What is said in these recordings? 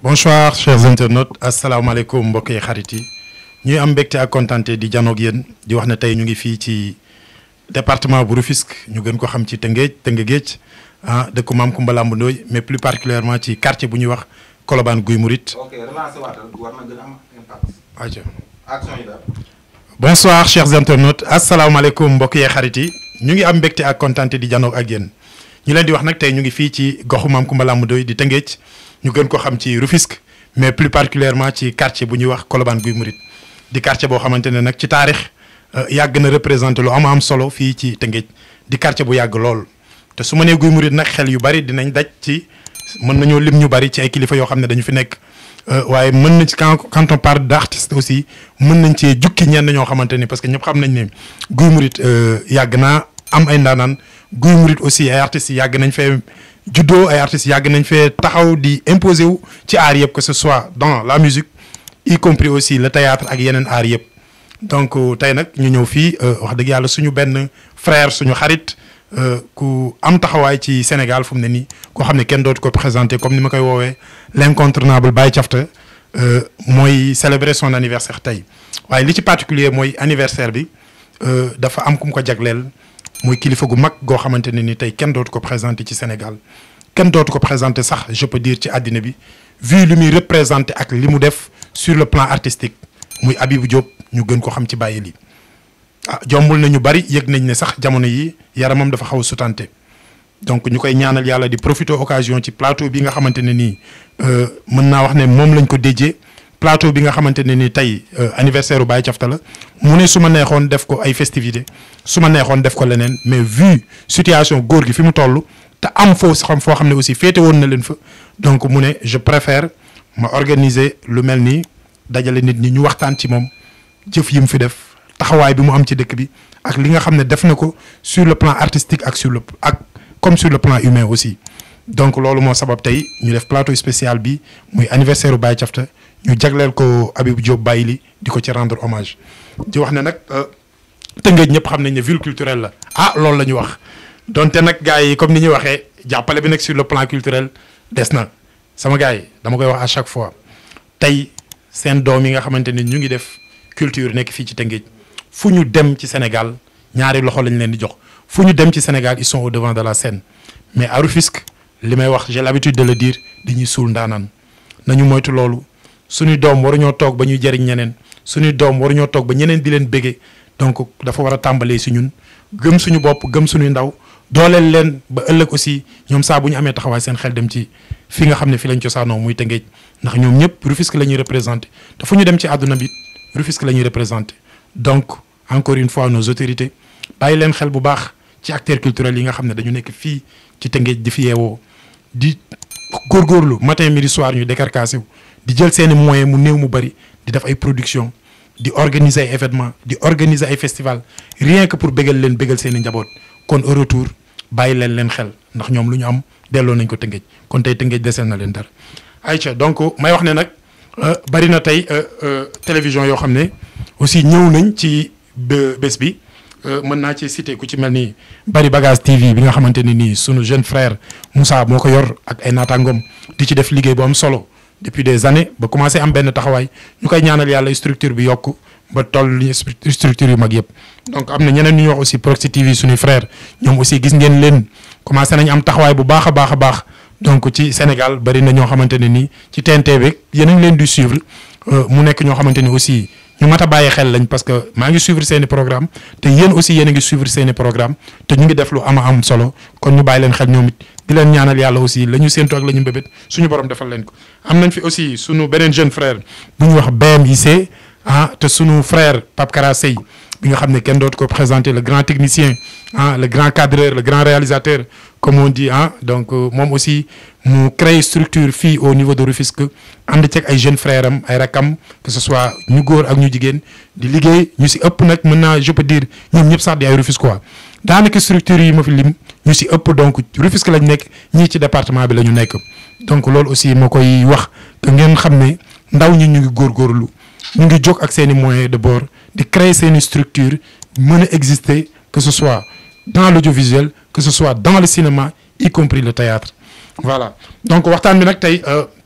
bonsoir chers internautes asalaamaaleykum mbokk yi xarit yi ñuy am mbégte ak kontaante di janoog yéen di wax ne tey ñu ngi fii ci département bu Rufisque ñu gën ko xam ci Tëngéej Tëngéej ah dëkku Maam Kumba Lamb Ndooy mais plus particulièrement ci quartier bu ñuy wax Colobane Guy Mouride. ok relancé waatal war na gën a am impact. aja action yi daal. bonsoir chers internautes asalaamaaleykum mbokk yee xarit yi ñu ngi am mbégte ak kontaante di janoog ak yéen ñu leen di wax nag tey ñu ngi fii ci goxu Maam Kumba Lamb Ndooy di Tëngéej ñu gën ko xam ci Rufisque mais plus particulièrement ci quartier bu ñuy wax Colobane Guy Mouride di quartier boo xamante ne nag ci taarix yàgg na représenté lu am am solo fii ci Tëngéej di quartier bu yàgg lool te su ma nee Guy Mouride nag xel yu bari dinañ daj ci mën nañoo lim ñu bari ci ay kilifa yoo xam ne dañu fi nekk waaye mën nañ ci quand quand on parle d'artiste aussi mën nañ cee jukki ñenn ñoo xamante ni parce que ñëpp xam nañ ne Guy Mouride yàgg naa am ay ndaanaan Guy Mouride aussi ay artistes yàgg nañ fee juddoo ay artistes yàgg nañ fee taxaw di imposer wu ci art yëpp que ce soit dans la musique y compris aussi le théâtre ak yeneen art yëpp donc tey nag ñu ñëw fii wax dëgg yàlla suñu benn frère suñu xarit ku am taxawaay ci Sénégal fu mu ne nii koo xam ne kenn dootu ko présenté comme ni ma koy woowee l'incontournable Baye Thiafta mooy célébrer son anniversaire tey waaye li ci particulier mooy anniversaire bi dafa am ku mu ko jagleel mooy kilifa gu mag goo xamante ne ni tey kenn dootu ko présenté ci Sénégal kenn dootu ko présenté sax je peux dire ci àddina bi vu li muy représenté ak li mu def sur le plan artistique muy Habibou Diop ñu gën ko xam ci bàyyi lii ah jombul na ñu bari yëg nañ ne sax jamono yi yaramam dafa xaw a sutante donc ñu koy ñaanal yàlla di profiter occasion ci plateau bi nga xamante ne nii mën naa wax ne moom lañ ko déjee plateau bi nga xamante ne nii tey anniversaire u Baye Thiafta la mu ne su ma neexoon def ko ay festivité su ma neexoon def ko leneen mais vu situation góor gi fi mu toll te am foo xam foo xam ne aussi féete woon na leen fa donc mu ne je préfère ma organiser lu mel nii dajale nit ñi ñu waxtaan ci moom jëf yi mu fi def taxawaay bi mu am ci dëkk bi ak li nga xam ne def na ko sur le plan artistique ak sur le ak comme sur le plan humain aussi donc loolu moo sabab tey ñu def plateau spécial bi muy anniversaire u Baye Thiafta ñu jagleel ko Habibou Diop Bayli di ko ci rendre hommage di wax ne nag Tëngéej ñëpp xam nañ ne ville culturelle la ah loolu la ñu wax donte nag gars yi comme ni ñuy waxee jàppale bi nag sur le plan culturel des na sama gars yi dama koy wax à chaque fois tey seen doom yi nga xamante ne ñu ngi def culture nekk fii ci Tëngéej fu ñu dem ci Sénégal ñaari loxo lañ leen di jox fu ñu dem ci Sénégal ils sont au devant de la scène mais à Rufisque li may wax j'ai l'habitude de le dire dañuy suul ndaanaan nañu moytu loolu suñuy doom waruñoo toog ba ñuy jëriñ ñeneen suñuy doom waruñoo toog ba ñeneen di leen bége donc dafa war a tàmbalee si ñun gëm suñu bopp gëm suñuy ndaw dooleel leen ba ëllëg aussi ñoom saa bu ñu amee taxawaay seen xel dem ci fi nga xam ne fi lañ cosaanoo muy Tëngéej ndax ñoom ñëpp Rufisque la ñuy représenté te fu ñu dem ci àdduna bi Rufisque la ñuy représenté donc encore une fois nos autorités bàyyi leen xel bu baax ci acteurs culturels yi nga xam ne dañu nekk fii ci Tëngéej di fi yeewoo di góorgóorlu matin midi soir ñu décarcassé wu di jël seeni moyens mu néew mu bari di def ay production di organiser ay événements di organiser ay festival rien que pour bégal leen bégal seeni njaboot kon au retour bàyyi leen leen xel ndax ñoom lu ñu am delloo nañ ko Tëngéej kon tey Tëngéej deseel na leen dara ayca donc may wax ne nag bari na tey télévision yoo xam ne aussi ñëw nañ ci bés bi mën naa ci citer ku ci mel ni Bari Bagage TV bi nga xamante ne nii sunu jeune frère Moussa moo ko yor ak ay naataangoom di ci def liggéey bu am solo depuis des années ba commencé am benn taxawaay ñu koy ñaanal yàlla structure bi yokk ba toll li structure yu mag yëpp. donc am na ñeneen ñu wax aussi Proxi TV suñuy frère ñoom aussi gis ngeen leen commencé nañ am taxawaay bu baax a baax a baax donc ci Sénégal bari na ñoo xamante ne nii ci TNT bi yéen a ngi leen di suivre mu nekk ñoo xamante ni aussi. ñu mat a bàyyi xel lañ parce que maa ngi suivre seeni programme te yéen aussi yéen a ngi suivre seeni programme te ñu ngi def lu ama am solo kon ñu bàyyi leen xel ñoom it di leen ñaanal yàlla aussi la ñu séentu ak la ñu mbébét suñu borom defal leen ko. am nañ fi aussi suñu beneen jeune frère bu ñu wax BMIC ah te suñu frère Pape Kara Sey bi nga xam ne kenn dootu ko présenter le grand technicien ah le grand cadreur le grand réalisateur comme on dit ah donc moom aussi mu créer structure fii au niveau de Rufisque ànd ceeg ay jeunes frères am ay rakam que ce soit ñu góor ak ñu jigéen di liggéey ñu si ëpp nag mën naa je peux dire ñoom ñëpp sax di ay Rufisque quoi daanaka structure yi ma fi lim ñu si ëpp donc Rufisque lañ nekk ñii ci département bi la ñu nekk donc loolu aussi moo koy wax que ngeen xam ne ndaw ñi ñu ngi góorgóorlu ñu ngi jóg ak seen i moyens de bord di créer seen i structure mën a exister que ce soit dans l'audiovisuel que ce soit dans le cinéma y compris le théâtre voilà donc waxtaan bi nag tey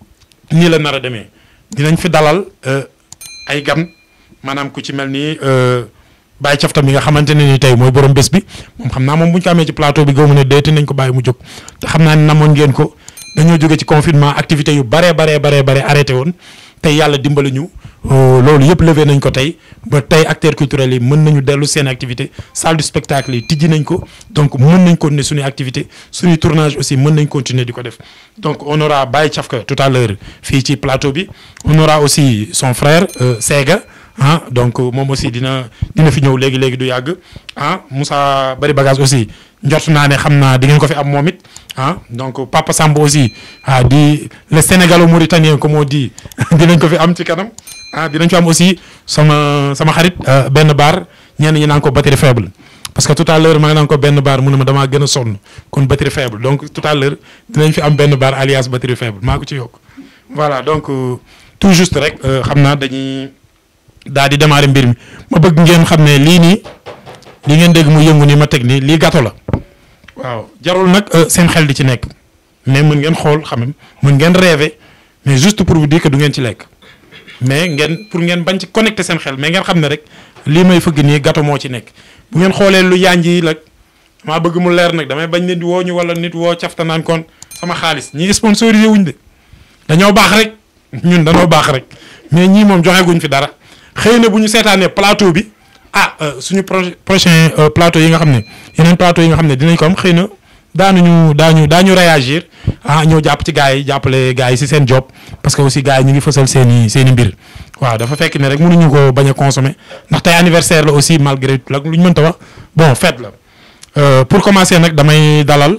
nii la nar a demee dinañ fi dalal euh, ay gan maanaam ku ci mel ni euh, Baye Cafta mi nga xamante ne ni tey mooy borom bés bi moom xam naa moom bu ñu ko amee ci plateau bi gëmu ne déeti nañ ko bàyyi mu jóg te xam naa ne namoon ngeen ko dañoo jóge ci confinement activité yu baree baree baree bare arrêté woon tey yàlla dimbali ñu euh, loolu yëpp levé nañ ko tey ba tey acteurs culturels yi mën nañu dellu seen activité salle du spectacle yi tijji nañ ko donc mën nañ continuer suñuy activité suñuy tournage aussi mën nañ continuer di ko def donc on aura Baye Cafka tout à l'heure fii ci plateau bi on aura aussi son frère euh, Sega ah donc moom aussi dina dina fi ñëw léegi léegi du yàgg ah Moussa Bari Bagage aussi njort naa ne xam naa di ngeen ko fi am moom it ah donc Papa Samb aussi ah di le sénégalo-mauritanien comme on dit dinañ ko fi am ci kanam ah dinañ fi am aussi sama sama xarit euh, benn baar ñenn ñi naan ko batterie faible parce que tout à l'heure maa ngi naan ko benn baar mu ne ma damaa gën a sonn kon batterie faible donc tout à l'heure dinañ fi am benn baar alias batterie faible maa ko ci yokk voilà donc euh, tout juste rek euh, xam naa dañuy daal di démarrer mbir mi ma bëgg ngeen xam ne lii nii li ngeen dégg mu yëngu nii ma teg nii lii gâteau la waaw jarul nag seen xel di ci nekk mais mën ngeen xool xam nga mën ngeen rêver mais juste pour vous dire que du ngeen ci lekk mais ngeen pour ngeen bañ ci connecter seen xel mais ngeen xam ne rek lii may fëgg nii gâteau moo ci nekk bu ngeen xoolee lu yànj yi nag maa bëgg mu leer nag damay bañ nit woo ñu wala nit woo cafta naan kon sama xaalis ñii sponsorisé wuñ de dañoo baax rek ñun dañoo baax rek mais ñii moom joxe guñ fi dara xëy na bu ñu seetaanee plateau bi ah suñu projet prochain plateau yi nga xam ne yeneen plateau yi nga xam ne dinañ ko am xëy na daanuñu daañu daañu réagir ah ñëw jàpp ci gars yi jàppale gars yi si seen job parce que aussi gars yi ñu ngi fësal seen i seen i mbir waaw dafa fekk ne rek mënuñu ko bañ a consommer ndax tey anniversaire la aussi malgré tout lu ñu mënta wax bon fête la pour commencer nag damay dalal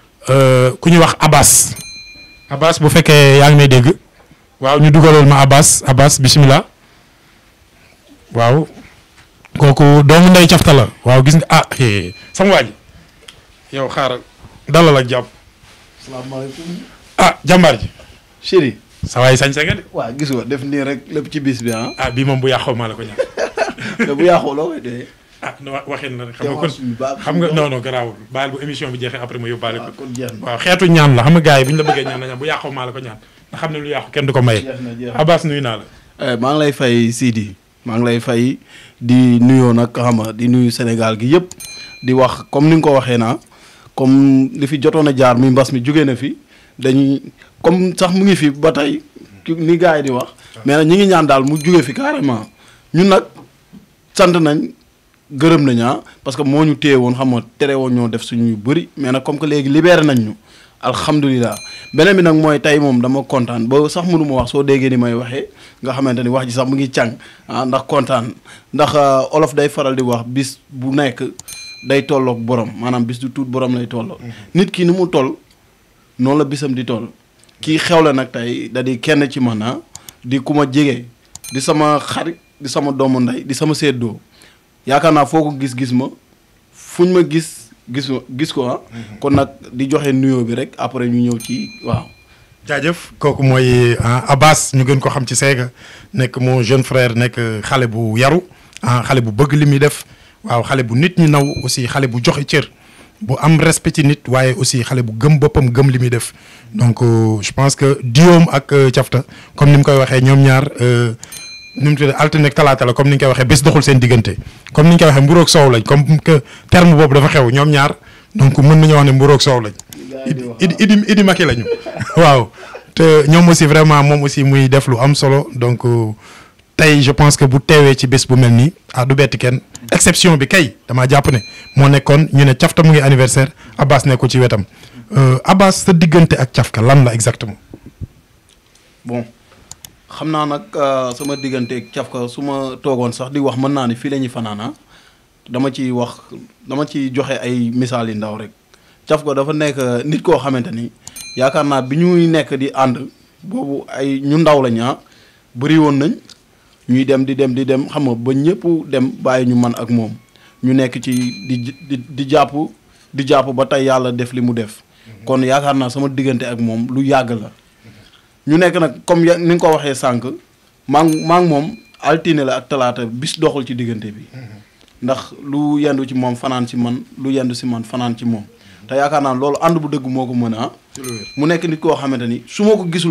ku ñuy wax Abbas Abbas bu fekkee yaa ngi may dégg waaw ñu dugalal ma Abbas Abbas bismillah waaw kooku doomu ndey cafta la waaw gis nga ah sama waa ji yow xaaral dalal ak jàmm salaamaaleykum. ah jàmbaar ji chéri. sa waay sañ sa nga de waa gis nga def nii rek lépp ci bis bi ah. ah bii moom bu yàqoo maa la ko ñaan te bu yàqoo loo koy dee. ah no waxin na rek xam nga kon Démarche bi baax xam nga non non garaawul baal bu émission bi jeexee après ma yóbbaale waaw ko kon jeex na. waaw xeetu ñaan la xam nga gars yi bu ñu la bëggee ñaan nañu bu yàqoo maa la ko ñaan nga xam ne lu yàqu kenn du ko maye jeex na jeex na. Abbas nuyu naa la Eh, maa ngi lay fay Sidi maa ngi lay fay di nuyoo nag xam nga di nuyu Sénégal gi yëpp di wax comme ni nga ko waxee naa comme li fi jotoon a jaar mi mbas mi jóge na fi dañuy comme sax mu ngi fi ba tey ki- ni gars yi di wax mais nag ñi ngi ñaan daal mu jóge fi carrément ñun nag sant nañ gërëm nañ ah parce que moo ñu téye woon xam nga tere woon ñoo def suñu yu bëri mais nag comme que léegi libéré nañ ñu alhamdulilah beneen bi nag mooy tey moom dama kontaan ba sax mënu ma wax soo déggee ni may waxee nga xamante ni wax ji sax mu ngi càng ah ndax kontaan ndax euh, olof day faral di wax bis bu nekk day tolloog borom maanaam bis du tuut borom lay tolloo nit ki ni mu toll noonu la bisam di toll kii xewle nag tey da di kenn ci man ah di ku ma jege di sama xarit di sama doomu ndey di sama séddoo yaakaar naa foo ko gis-gis ma fuñ ma gis gis gis ko ah kon nag di joxe nuyoo bi rek après ñu ñëw ci waaw jaajëf kooku mooy ah, Abbas ñu gën ko xam ci Sega nekk mon jeune frère nekk xale bu yaru ah xale bu bëgg li muy def waaw xale bu nit ñi naw aussi xale bu joxe cër bu am respect ci nit waaye aussi xale bu gëm boppam gëm li muy def donc euh, je pense que Diom ak euh, Cafta comme ni mu koy waxee ñoom ñaar euh, nu mu tudd altine ak talaata la comme ni ñu koy waxee bés doxul seen diggante comme ni ñu koy waxee mburoog soow lañ comme que terme boobu dafa xew ñoom ñaar donc mën nañu wax ne mburoog soow lañ. idi idi idi maki lañu waaw te ñoom aussi vraiment moom aussi muy def lu am solo donc euh, tey je pense que bu teewee ci bés bu mel nii ah du bett kenn exception bi kay damaa jàpp ne moo nekkoon ñu ne cafta mu ngi anniversaire Abbas nekku ci wetam Euh, Abbas sa diggante ak cafka lan la exactement bon xam naa nag euh, sama digganteeg cafka su ma toogoon sax di wax mën naa ni fii la ñuy fanaana dama ci wax dama ci joxe ay misaal yu ndaw rek cafka dafa nekk euh, nit koo xamante ni yaakaar naa bi ñuy nekk di ànd boobu ay ñu ndaw lañ ah bëri woon nañ ñuy dem di dem di dem xam nga ba ñëpp dem bàyyi ñu man ak moom ñu nekk ci di di di jàpp di jàpp ba tey yàlla def li mu def kon yaakaar naa sama diggante ak moom lu yàgg la ñu nekk nag comme ya ni nga ko waxee sànq maa ngi maa ngi moom altine la ak talaata bis doxul ci diggante bi ndax lu yendu ci moom fanaan ci man lu yendu si man fanaan ci moom te yaakaar naa loolu ànd bu dëgg moo ko mën a mu nekk nit koo xamante ni su ma ko gisul man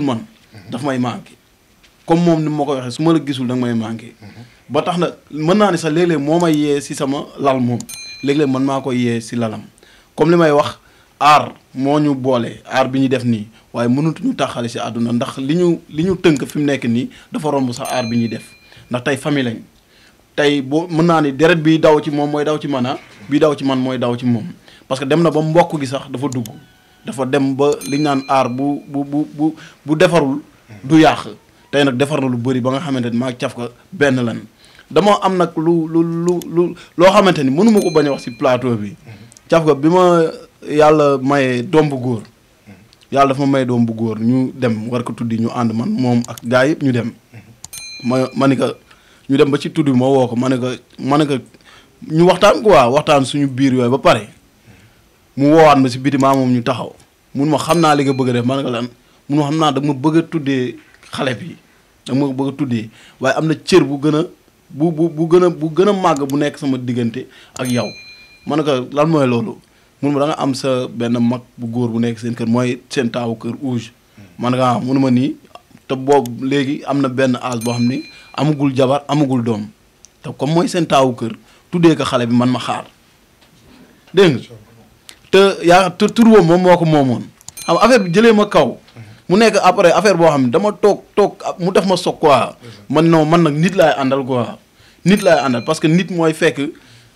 daf may manqué comme moom ni ma ko waxee su ma la gisul da nga may manqué ba tax na mën naa ni sax léeg-léeg moo may yee si sama lal moom léeg-léeg man maa ko yee si lalam comme li may wax aar moo ñu boole aar bi ñu def nii waaye mënatuñu taxale si àdduna ndax li ñu li ñu tënk fi mu nekk nii dafa romb sax aar bi ñuy def ndax tey famille lañ tey boo mën naa ni deret bi daw ci moom mooy daw ci man ah bi daw ci man mooy daw ci moom parce que dem na ba mbokk gi sax dafa dugg dafa dem ba li ñu naan aar bu bu bu bu bu defarul du yàq tey nag defar na lu bëri ba nga xamante ni maa caf ko benn lan dama am nag lu lu lu lu loo xamante ni mënuma ko bañ a wax si plateau bi caf ko bi ma yàlla maye doom bu góor yàlla dafa ma may doom bu góor ñu dem war ko tuddi ñu ànd man moom ak gars yëpp ñu dem ma ma ni ko ñu dem ba ci tudd bi ma woo ko ma ne ko ma ne ko ñu waxtaan quoi waxtaan suñu biir yooyu ba pare mu woowaat ma si biti maa moom ñu taxaw mun ma xam naa li nga bëgg a def ma ne ko lan mun ma xam naa da ma bëgg a tuddee xale bi da ma bëgg a tuddee waaye am na cër bu gën a bu bu bu gën a bu gën a màgg bu nekk sama diggante ak yow ma ne ko lan mooy loolu mun ma da nga am sa benn mag bu góor bu nekk seen kër mooy seen taawu kër ouge man nga ah mun ma nii te boobu léegi am na benn âge boo xam ni amagul jabar amagul doom te comme mooy seen taawu kër tuddee ko xale bi man ma xaar dégg nga te yaa tur tur boobu moom moo ko moomoon xam affaire bi jëlee ma kaw mu nekk après affaire boo xam ne dama toog toog mu def ma soog quoi man non man nag nit laay àndal quoi nit laay àndal parce que nit mooy fekk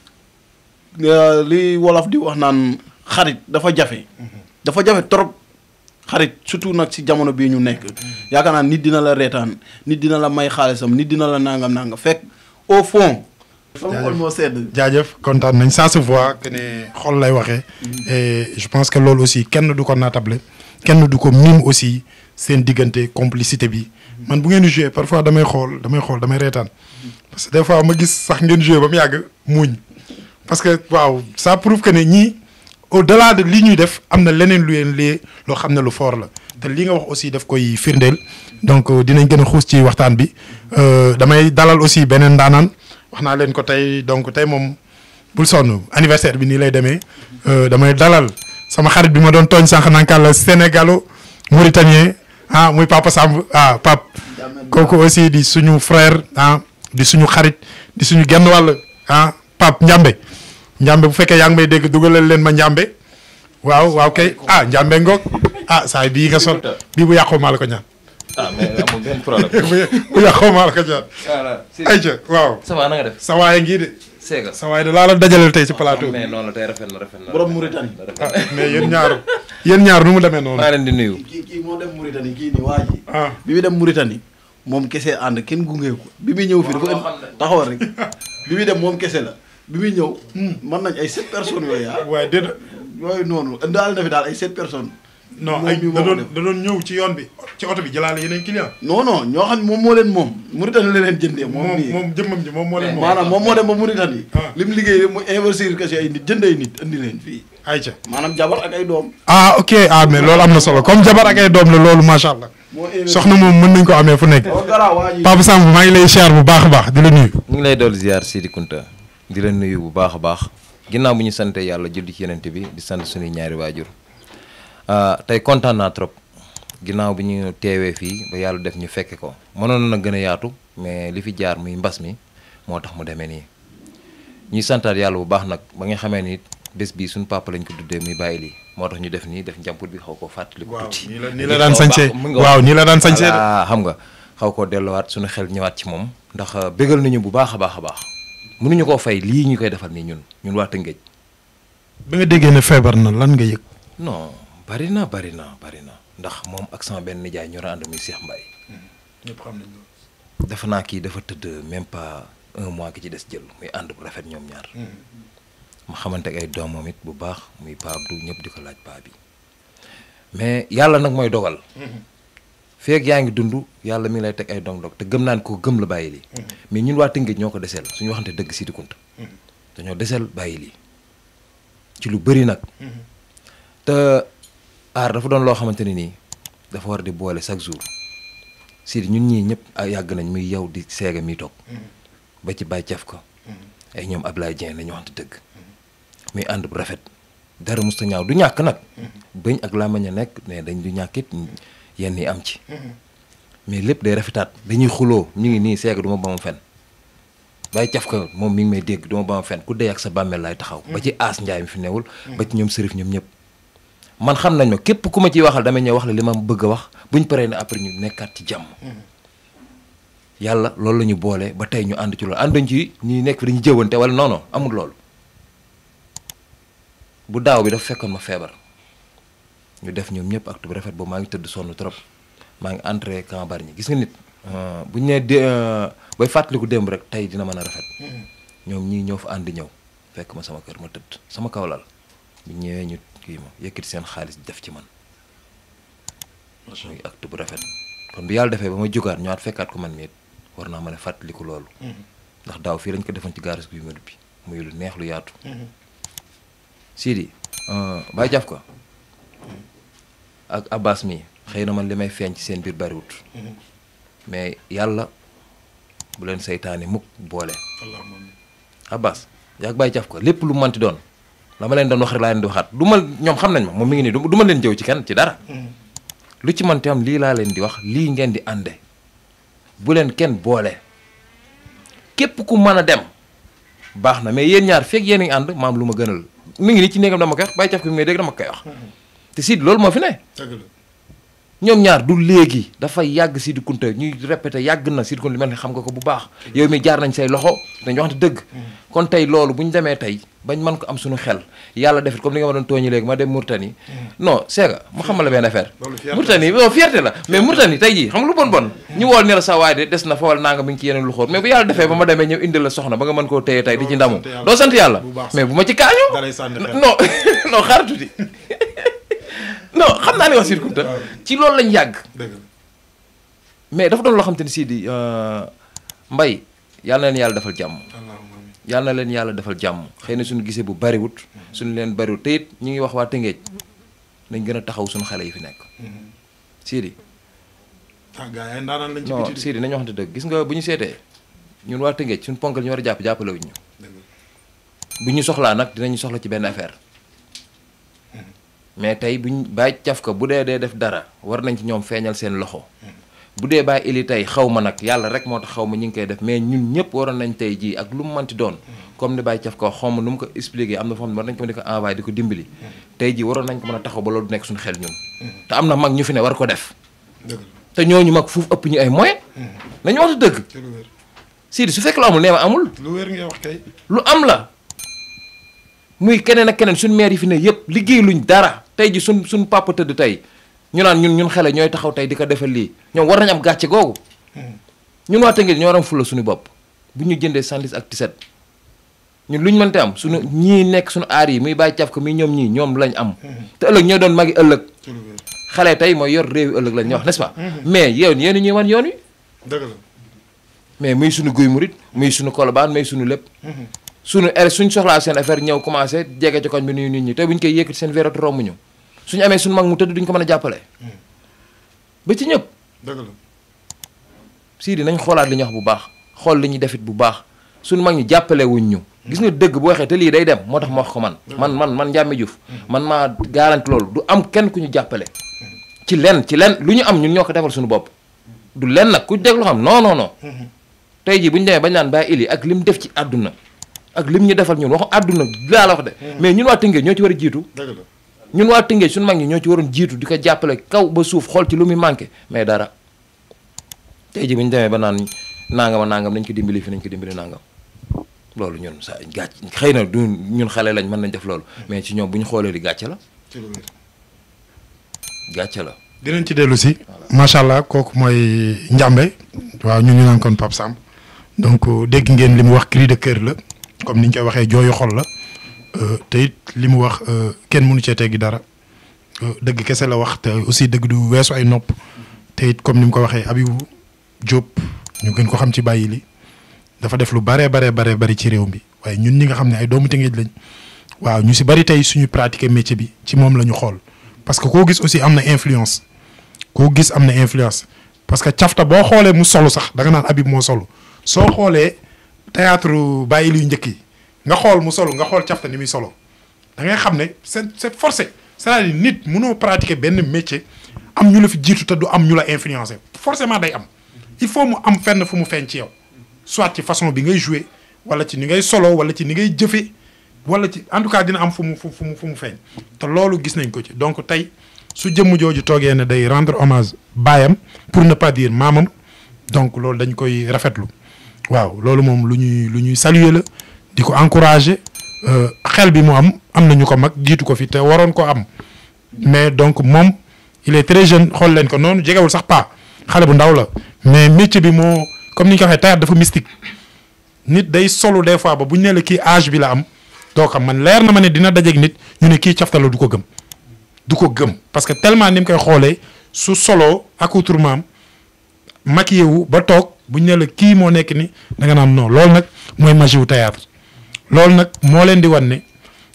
li wolof di wax naan xarit dafa jafe dafa jafe trop xarit surtout nag ci jamono bii ñu nekk yaakaar naa nit dina la reetaan nit dina la may xaalisam nit dina la nangam nangam fekk au fond sama xol moo sedd jaajëf kontaan nañ ça se voit que ne xol lay waxee et je pense que loolu aussi kenn du ko naatable kenn du ko mim aussi seen diggante complicité bi man bu ngeen di joué parfois damay xool damay xool damay reetaan parce que des fois ma gis sax ngeen joué ba mu yàgg muuñ parce que waaw ça prouve que ne ñii au delà de li ñuy def am na leneen lu leen lee loo xam ne lu fort la te li nga wax aussi daf koy firndeel donc dinañ gën a xuus ci waxtaan bi damay dalal aussi beneen ndaanaan wax naa leen ko tey donc tey moom bul sonn anniversaire bi nii lay demee damay dalal sama xarit bi ma doon tooñ sànq nanka la sénégalo mauritanien ah muy Papa Samb ah Pape kooku aussi di suñu frère ah di suñu xarit di suñu genn wàll ah Pape Njambe Njambe bu fekkee yaa ngi may dégg dugalal leen ma Njambe waaw waaw kay ah Njambe ngoog ah saa bii nga sol bii bu yàqoo maa la ko ñaan. ah mais amul benn problème. bu yàqoo maa la ko ñaan. voilà si ayca waaw. ça va na nga def. sa waay ngi de. Séga. sa waay de laa la dajaleel tey ci plateau bi. mais noonu la tey rafet na rafet na. Borom Mauritanie. ah mais yéen ñaar yéen ñaar nu mu demee noonu. maa leen di nuyu. kii kii moo dem Mauritanie kii nii waa ji ah bi muy dem Mauritanie moom kese ànd kenn gunge ko bi muy ñëw fii dafa indi taxawal rek bi muy dem moom kese la bi muy ñëw mën nañ ay sept personnes yooyu ah waaye déedéet yooyu noonu indaale na fi daal ay sept personnes non moom ay mi da moo ko doon def. da doon ñëw ci yoon bi ci oto bi jëlaale yeneen client non non ñoo xam ne moom moo leen moom Mauritanie la leen jëndee moom moom nii moom jëmmam ji moom moo leen moom. maanaam moom moo dem ba Mauritanie Ah. li mu liggéey mu investir que si ay nit jënd ay nit indi leen fii ayca. maanaam jabar ak ay doom ah ok ah mais loolu am na solo comme jabar ak ay doom la loolu macha allah. moo investir soxna moom mën nañ ko amee fu nekk. oo garaaw waa ji Papa Samb maa ngi lay siyaar bu baax a baax di la nuyu. ñu ngi lay dool ziar Sidi Kunta di la nuyu bu baax a baax ginnaaw bu ñu sante yàlla julli ci yenente bi di sant suñuy ñaari waajur ah, tey kontaan naa trop ginnaaw bi ñu teewee fii ba yàlla def ñu fekke ko mënoon na gën a yaatu mais li fi jaar muy mbas mi moo tax mu demee nii ñuy santaat yàlla bu baax nag ba nga xamee ni bés bii suñu papa lañ ko tuddee muy bàyyi lii moo tax ñu def nii def njàmput bi xaw koo fàttali ko waaw tuuti nii la nii la daan sañsee mu ngi waaw nii la daan sañsee de. voilà xam nga xaw koo delluwaat suñu xel ñëwaat ci moom ndax euh, bégal nañu bu baax a baax a baax mënuñu koo fay lii ñu koy defal nii ñun ñun waa Tëngéej ba nga déggee ne feebar na lan nga yëg. non bari na bari na bari na ndax moom ak sama benn nijaay ñoo ànd muy Cheikh Mbaye ñëpp xam nañ loolu. dafa naa kii dafa tëdd même pas un mois ki ci des jël muy ànd bu rafet ñoom ñaar ma xamante ak ay doomam it bu baax muy Pa Abdou ñëpp di ko laaj paa bi mais yàlla nag mooy dogal feeg yaa ngi dund yàlla mi ngi lay teg ay dong-dong te gëm naan ko gëm la bàyyi lii mais ñun waa Tëngéej ñoo ko deseel suñu waxante dëgg Sidi Kunta dañoo deseel bàyyi lii ci lu bëri nag te aar dafa doon loo xamante ne nii dafa war di boole chaque jour Sidi ñun ñii ñëpp ah, yàgg nañ muy yow di seega mi toog ba ci bàyyi caf ko ay ñoom Ablaye Dieng nañu waxante dëgg muy ànd bu rafet dara musta ñaaw du ñàkk nag bëñ ak làmmañ a nekk mais dañ du ñàkk it yenn yi am ci mais lépp day rafetaat dañuy xuloo ñu ngi nii seega du ma ba ma fen bàyyi caf ka moom mi ngi may dégg du ma ba ma fen ku dee ak sa bàmmeel laay taxaw ba ci aas njaay mi fi newul ba ci ñoom sërif ñoom ñëpp man xam nañ ma képp ku ma ciy waxal damay ñëw wax la li ma bëgg a wax buñ paree ne après ñu nekkaat ci jàmm yàlla loolu la ñu boole ba tey ñu ànd ci loolu ànduñ ci ñi nekk fi dañu jëwante wala non non amul loolu bu daaw bi dafa fekkoon ma feebar ñu def ñoom ñëpp acte bu rafet boobu maa ngi tëdd sonn trop maa ngi entré camp Bargny gis nga nit bu ñu nee dé bay fàttaliku démb rek tey dina mën a rafet ñoom ñii ñoo fa ànd ñëw fekk ma sama kër ma tëdd sama kaw lal bu ñëwee ñu kii ma yëkkati seen xaalis def ci man muy acte bu rafet kon bi yàlla defee ba ma jógaat ñëwaat fekkaat ko man mii war naa mën a fàttaliku loolu ndax daaw fii lañ ko defoon ci gaaris bi melu bi muy lu neex lu yaatu Sidi Baye jaf ko ak Abbas mi xëy na man li may feeñ ci seen biir bariwut mais yàlla bu leen seytaane mukk boole Abbas yaag Baye jaf ko lépp lu manti doon la ma leen doon wax rek laa leen di waxaat du ma ñoom xam nañ ma moom mi ngi nii du ma leen jëw ci kenn ci dara lu ci manti am lii laa leen di wax lii ngeen di ànde bu leen kenn boole képp ku mën a dem baax na mais yéen ñaar fekk yéen a ngi ànd maam lu ma gënal mi ngi nii ci néegam dama koy wax bàyyi caf ko mi may dégg dama koy wax te Sidi loolu moo fi ne ñoom ñaar du léegi dafay yàgg Sidi Kunta ñuy répété yàgg na Sidi Kunta li mel ni xam nga ko bu baax yow mi jaar nañ say loxo dañ waxante dëgg kon tey loolu bu ñu demee tey bañ mën ko am suñu xel yàlla defit comme li nga ma doon tooñi léegi ma dem Mourtani non seega mu xamal la benn affaire Mourtani non fierté la mais Mourtani tey jii xam nga lu bon bon ñu wool ne la sa waay de des na fa wala naa nga mi ngi ci yeneen lu xóor mais bu yàlla defee ba ma demee ñëw indil la soxna ba nga mën koo téye tey di ci ndamu doo sant yàlla mais bu ma ci kaañu non non xaar tuuti non xam naa ne wax Sidi Kunta ci loolu lañ yàgg mais dafa doon loo xam te ne Sidi mbay yàlla na leen yàlla defal jàmm yàlla na leen yàlla defal jàmm xëy na suñu gisee bu bariwut suñu leen bariwut te it ñu ngi wax waa Tëngéej nañ gën a taxaw suñu xale yi fi nekk Sidi ah gars yi ndaanaan lañ ci non biti Sidi nañu waxante dëgg gis nga bu ñu seetee ñun waa Tëngéej suñu ponkal ñu war a jàpp jàppale wuñ ñu bu ñu soxlaa nag dinañu soxla ci benn affaire mais tey buñ bàyyi caf ko bu dee dee def dara war nañ ci ñoom feeñal seen loxo bu dee bàyyi ili tey xaw ma nag yàlla rek moo tax xaw ma ñu ngi koy def mais ñun ñëpp waroon nañ tey jii ak lu mu manti doon comme ni bàyyi caf ko xaw ma nu mu ko expliqué am na foo xam ne war nañ ko mën di ko envoyé di ko dimbali tey jii waroon nañ ko mën a taxaw ba loolu du nekk suñu xel ñun te am na mag ñu fi ne war ko def dëgg te ñooñu mag fuuf ëpp ñu ay moyens nañu wax dëgg la lu wér Sidi su fekk lu amul nee ma amul lu wér ngay wax kay lu am la muy keneen ak keneen suñ maire yi fi ne yëpp liggéey luñ dara tey ji suñ suñ papa tëdd tey ñu naan ñun ñun xale ñooy taxaw tey di ko defal lii ñoom war nañ am gàcce googu ñun waa Tëngéej ñoo war a am fulla suñu bopp bu ñu jëndee sandis ak tiset ñun lu ñu mënte am suñu ñii nekk suñu aar yi muy bàyyi caf ko muy ñoom ñii ñoom lañ am te ëllëg ñoo doon magi ëllëg ci lu wér xale tey mooy yor réew yi ëllëg lañ wax n'est-ce pas mais yow yéen ñuy wan yoon wi dëgg la mais muy suñu guy murit muy suñu kolobaan muy suñu lépp suñu er suñ soxlaa seen affaire ñëw commencé jege ci koñ bi nuyu nit ñi te buñ koy yëkkati seen vérat romb ñu suñu amee suñu mag mu tëdd duñ ko mën a jàppale ba ci ñëpp dëgg la sii di nañ xoolaat li ñu wax bu baax xool li ñuy defit bu baax suñu mag ñi jàppale wuñ ñu gis nga dëgg bu waxee te lii day dem moo tax ma wax ko man man man man Ndiamé Diouf man maa garanti loolu du am kenn ku ñu jàppale ci lenn ci lenn lu ñu am ñun ñoo ko defal suñu bopp du lenn nag ku dégg loo xam non non non tey jii bu ñu demee bañ naan bàyyi ili ak lim def ci àdduna ak lim ñu defal ñun waxu àdduna laa la wax de mais ñun waa Tëngéej ñoo ci war a jiitu dëgg la ñun waa Tëngéej suñu mag ñi ñoo ci waroon jiitu di ko jàppale kaw ba suuf xool ci lu muy manqué mais dara tey jii bu ñu demee ba naan nangama nangam nañ ko dimbali fi nañ ko dimbali nangam loolu ñun sa gàcc xëy na du ñun xale lañ mën nañ def loolu mais ci ñoom bu ñu xoolee di gàcce la ci lu wér gàcce la dinañ ci dellu si macha allah kooku mooy Ndiamé waaw ñu ñu naan kon Pape Samb donc dégg ngeen li mu wax cri de cœur la comme ni ñu koy waxee jooyu xol la euh, te it li mu wax euh, kenn mënu cee teggi dara euh, dëgg kese la wax te aussi dëgg du weesu ay nopp te it comme ni mu ko waxee Abibou Diop ñu gën ko xam ci bàyyi li dafa def lu baree baree baree bari ci réew mi waaye ñun ñi nga xam ne ay doomu Tëngéej lañ waaw ñu si bari tey suñu pratiquer métier bi ci moom la ñu xool parce que koo gis aussi am na influence koo gis am na influence parce que cafta boo xoolee mu solo sax da nga naan Habib moo solo soo xoolee théâtre bàyyi luy njëkk yi nga xool mu solo nga xool cafta ni muy solo da ngay xam ne c'est c'est forcé c'est-à-dire nit mënoo pratiquer benn métier am ñu la fi jiitu te du am ñu la influencer forcément day am il faut mu am fenn fu mu feeñ ci yow soit ci façon bi ngay jouer wala ci ni ngay solo wala ci ni ngay jëfe wala ci en tout cas dina am fu mu fu mu fu mu feeñ te loolu gis nañ ko ci donc tey su jëmm jooju toogee ne day rendre hommage baayam pour ne pas dire maamam donc loolu dañ koy rafetlu waaw loolu moom lu ñuy lu ñuy saluer la di ko encourager xel bi mu am am na ñu ko mag jiitu ko fi te waroon ko am mais donc moom il est très jeune xool leen ko noonu jegewul sax pas xale bu ndaw la mais métier bi moo comme ni ñu ko waxee théâtre dafa mystique nit day solu des fois ba bu ñu nee la kii âge bi la am doo xam man leer na ma ne dina dajeeg nit ñu ne kii cafta la du ko gëm du ko gëm parce que tellement ni mu koy xoolee su solo accoutrement am maquillé wu ba toog bu ñu nee la kii moo nekk ni da nga naan non loolu nag mooy magie wu théâtre loolu nag moo leen di wan ne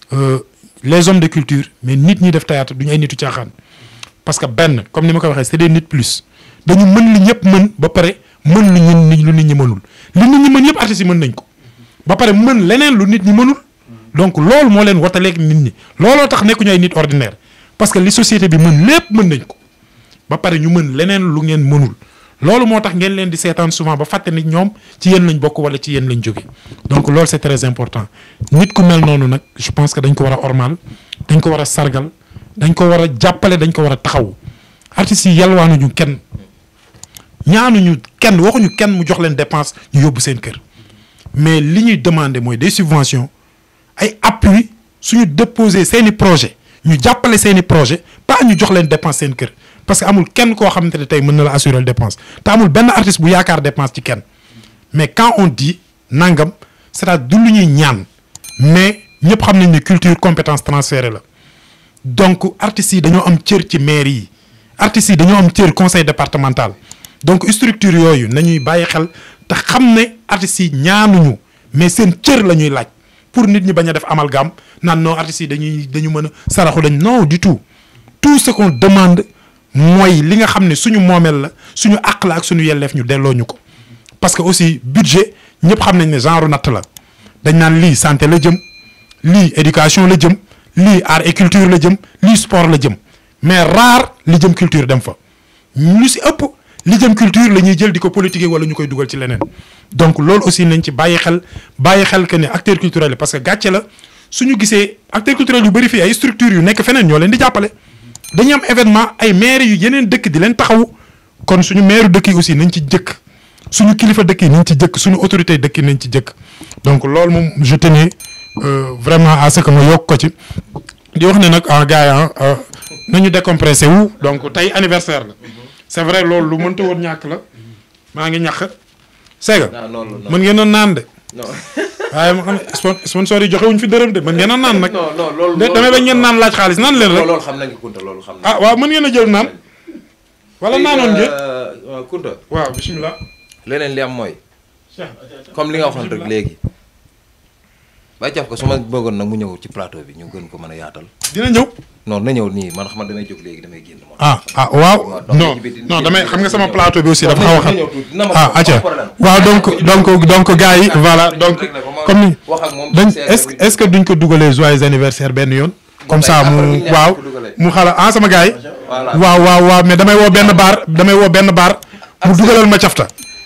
les hommes de culture mais nit ñi def théâtre duñu ay nitu caaxaan parce que benn comme ni ma ko waxee c'est des nit plus dañu mën li ñëpp mën ba pare mën lu ñun lu nit ñi mënul li nit ñi mën yëpp artistes yi mën nañ ko ba pare mën leneen lu nit ñi mënul donc loolu moo leen wataleeg nit ñi looloo tax nekkuñu ay nit ordinaire parce que li société bi mën lépp mën nañ ko ba pare ñu mën leneen lu ngeen mënul loolu moo tax ngeen leen di seetaan souvent ba fàtte ni ñoom ci yéen lañ bokk wala ci yéen lañ jóge donc loolu c'est très important nit ku mel noonu nag je pense que dañ ko war a ormal dañ ko war a sargal dañ ko war a jàppale dañ ko war a taxaw artistes yi yalwaanuñu kenn ñaanuñu kenn waxuñu kenn mu jox leen dépense ñu yóbbu seen kër mais li ñuy demander mooy des subventions ay appui suñu déposer seeni projet ñu jàppale seeni projet pas ñu jox leen dépense seen kër parce que amul kenn koo xamante ne tey mën na la assurer dépense te amul benn artiste bu yaakaar dépense ci kenn mais quand on dit nangam c'est-à-dire du lu ñuy ñaan mais ñëpp xam nañ ne culture compétence transférée la donc artistes yi dañoo am cër ci maire yi artistes yi dañoo am cër conseil départemental donc structure yooyu nañuy bàyyi xel te xam ne artistes yi ñaanuñu mais seen cër la ñuy laaj pour nit ñi bañ a def amalgame naan non artistes yi dañuy dañu mën a saraxu dañ non du tout tout ce qu'on demande mooy li nga xam ne suñu moomeel la suñu àq la ak suñu yelleef ñu delloo ñu ko parce que aussi budget ñëpp xam nañ ne genre natt la dañ naan lii santé la jëm lii éducation la jëm lii art et culture la jëm lii sport la jëm mais rare li jëm culture dem fa ñu si ëpp li jëm culture la ñuy jël di ko politiquer wala ñu koy dugal ci leneen donc loolu aussi nañ ci bàyyi xel bàyyi xel que ne acteur culturel parce que gàcce la suñu gisee acteur culturel yu bëri fii ay structures yu nekk feneen ñoo leen di jàppale dañuy am événement ay maire yu yeneen dëkk di leen taxawu kon suñu maire dëkk yi aussi nañ ci jëkk suñu kilifa dëkk yi nañ ci jëkk suñu autorité dëkk yi nañ ci jëkk donc loolu moom je tenais euh, vraiment à ce que ma yokk ko ci di wax ne nag ah gars yi nañu décompressé wu donc tey anniversaire la c'est vrai loolu lu mënta woon ñàkk la maa ngi ñàkk seega ah loolu non mën ngeen a naan de non waaye ma xam ne spon sponsor yi joxe wuñ fi dërëm de mën ngeen a naan nag non non loolu de damay bañ ngeen naan laaj xaalis naan leen rek loolu xam nañ ko Kunta loolu xam nañ ah waaw mën ngeen a jël naan wala naanoon ngeen waaw Kunta waaw bismillah leneen li am mooy comme li nga waxoon rek léegi bay jaf ko su ma bëggoon nag mu ñëw ci plateau bi ñu gën ko mën a yaatal dina ñëw non na ñëw nii man xam damay jóg léegi damay génn moom ah ah waaw non non damay xam nga sama plateau bi aussi dafa xaw a xam ah acca waaw donc donc donc gars yi voilà donc comme ni wax ak moom dañ est-ce est-ce que duñ ko dugalee joyeux anniversaire benn yoon comme ça mu waaw mu xala ah sama gars yi Voilà. waaw waaw waaw mais damay woo benn baar damay woo benn baar mu dugalal ma cafta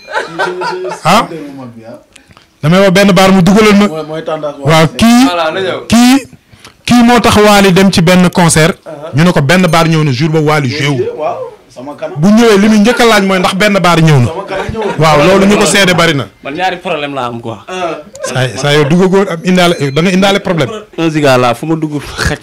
ah damay woo benn baar mu dugalal ma mooy mooy tendance waaw kii voilà na ñëw kii kii moo tax Waly dem ci benn concert ñu ne ko benn baar ñëw na jour ba Waly joué wu waaw sama kanam bu ñëwee li muy njëkk a laaj mooy ndax benn baar ñëw na sama kanam ñëw waaw loolu ñu ko seede bari na man ñaari problème laa am quoi. saa saa yow duggagoo am indaale da nga indaale problème un giga laa fu ma dugg xaj.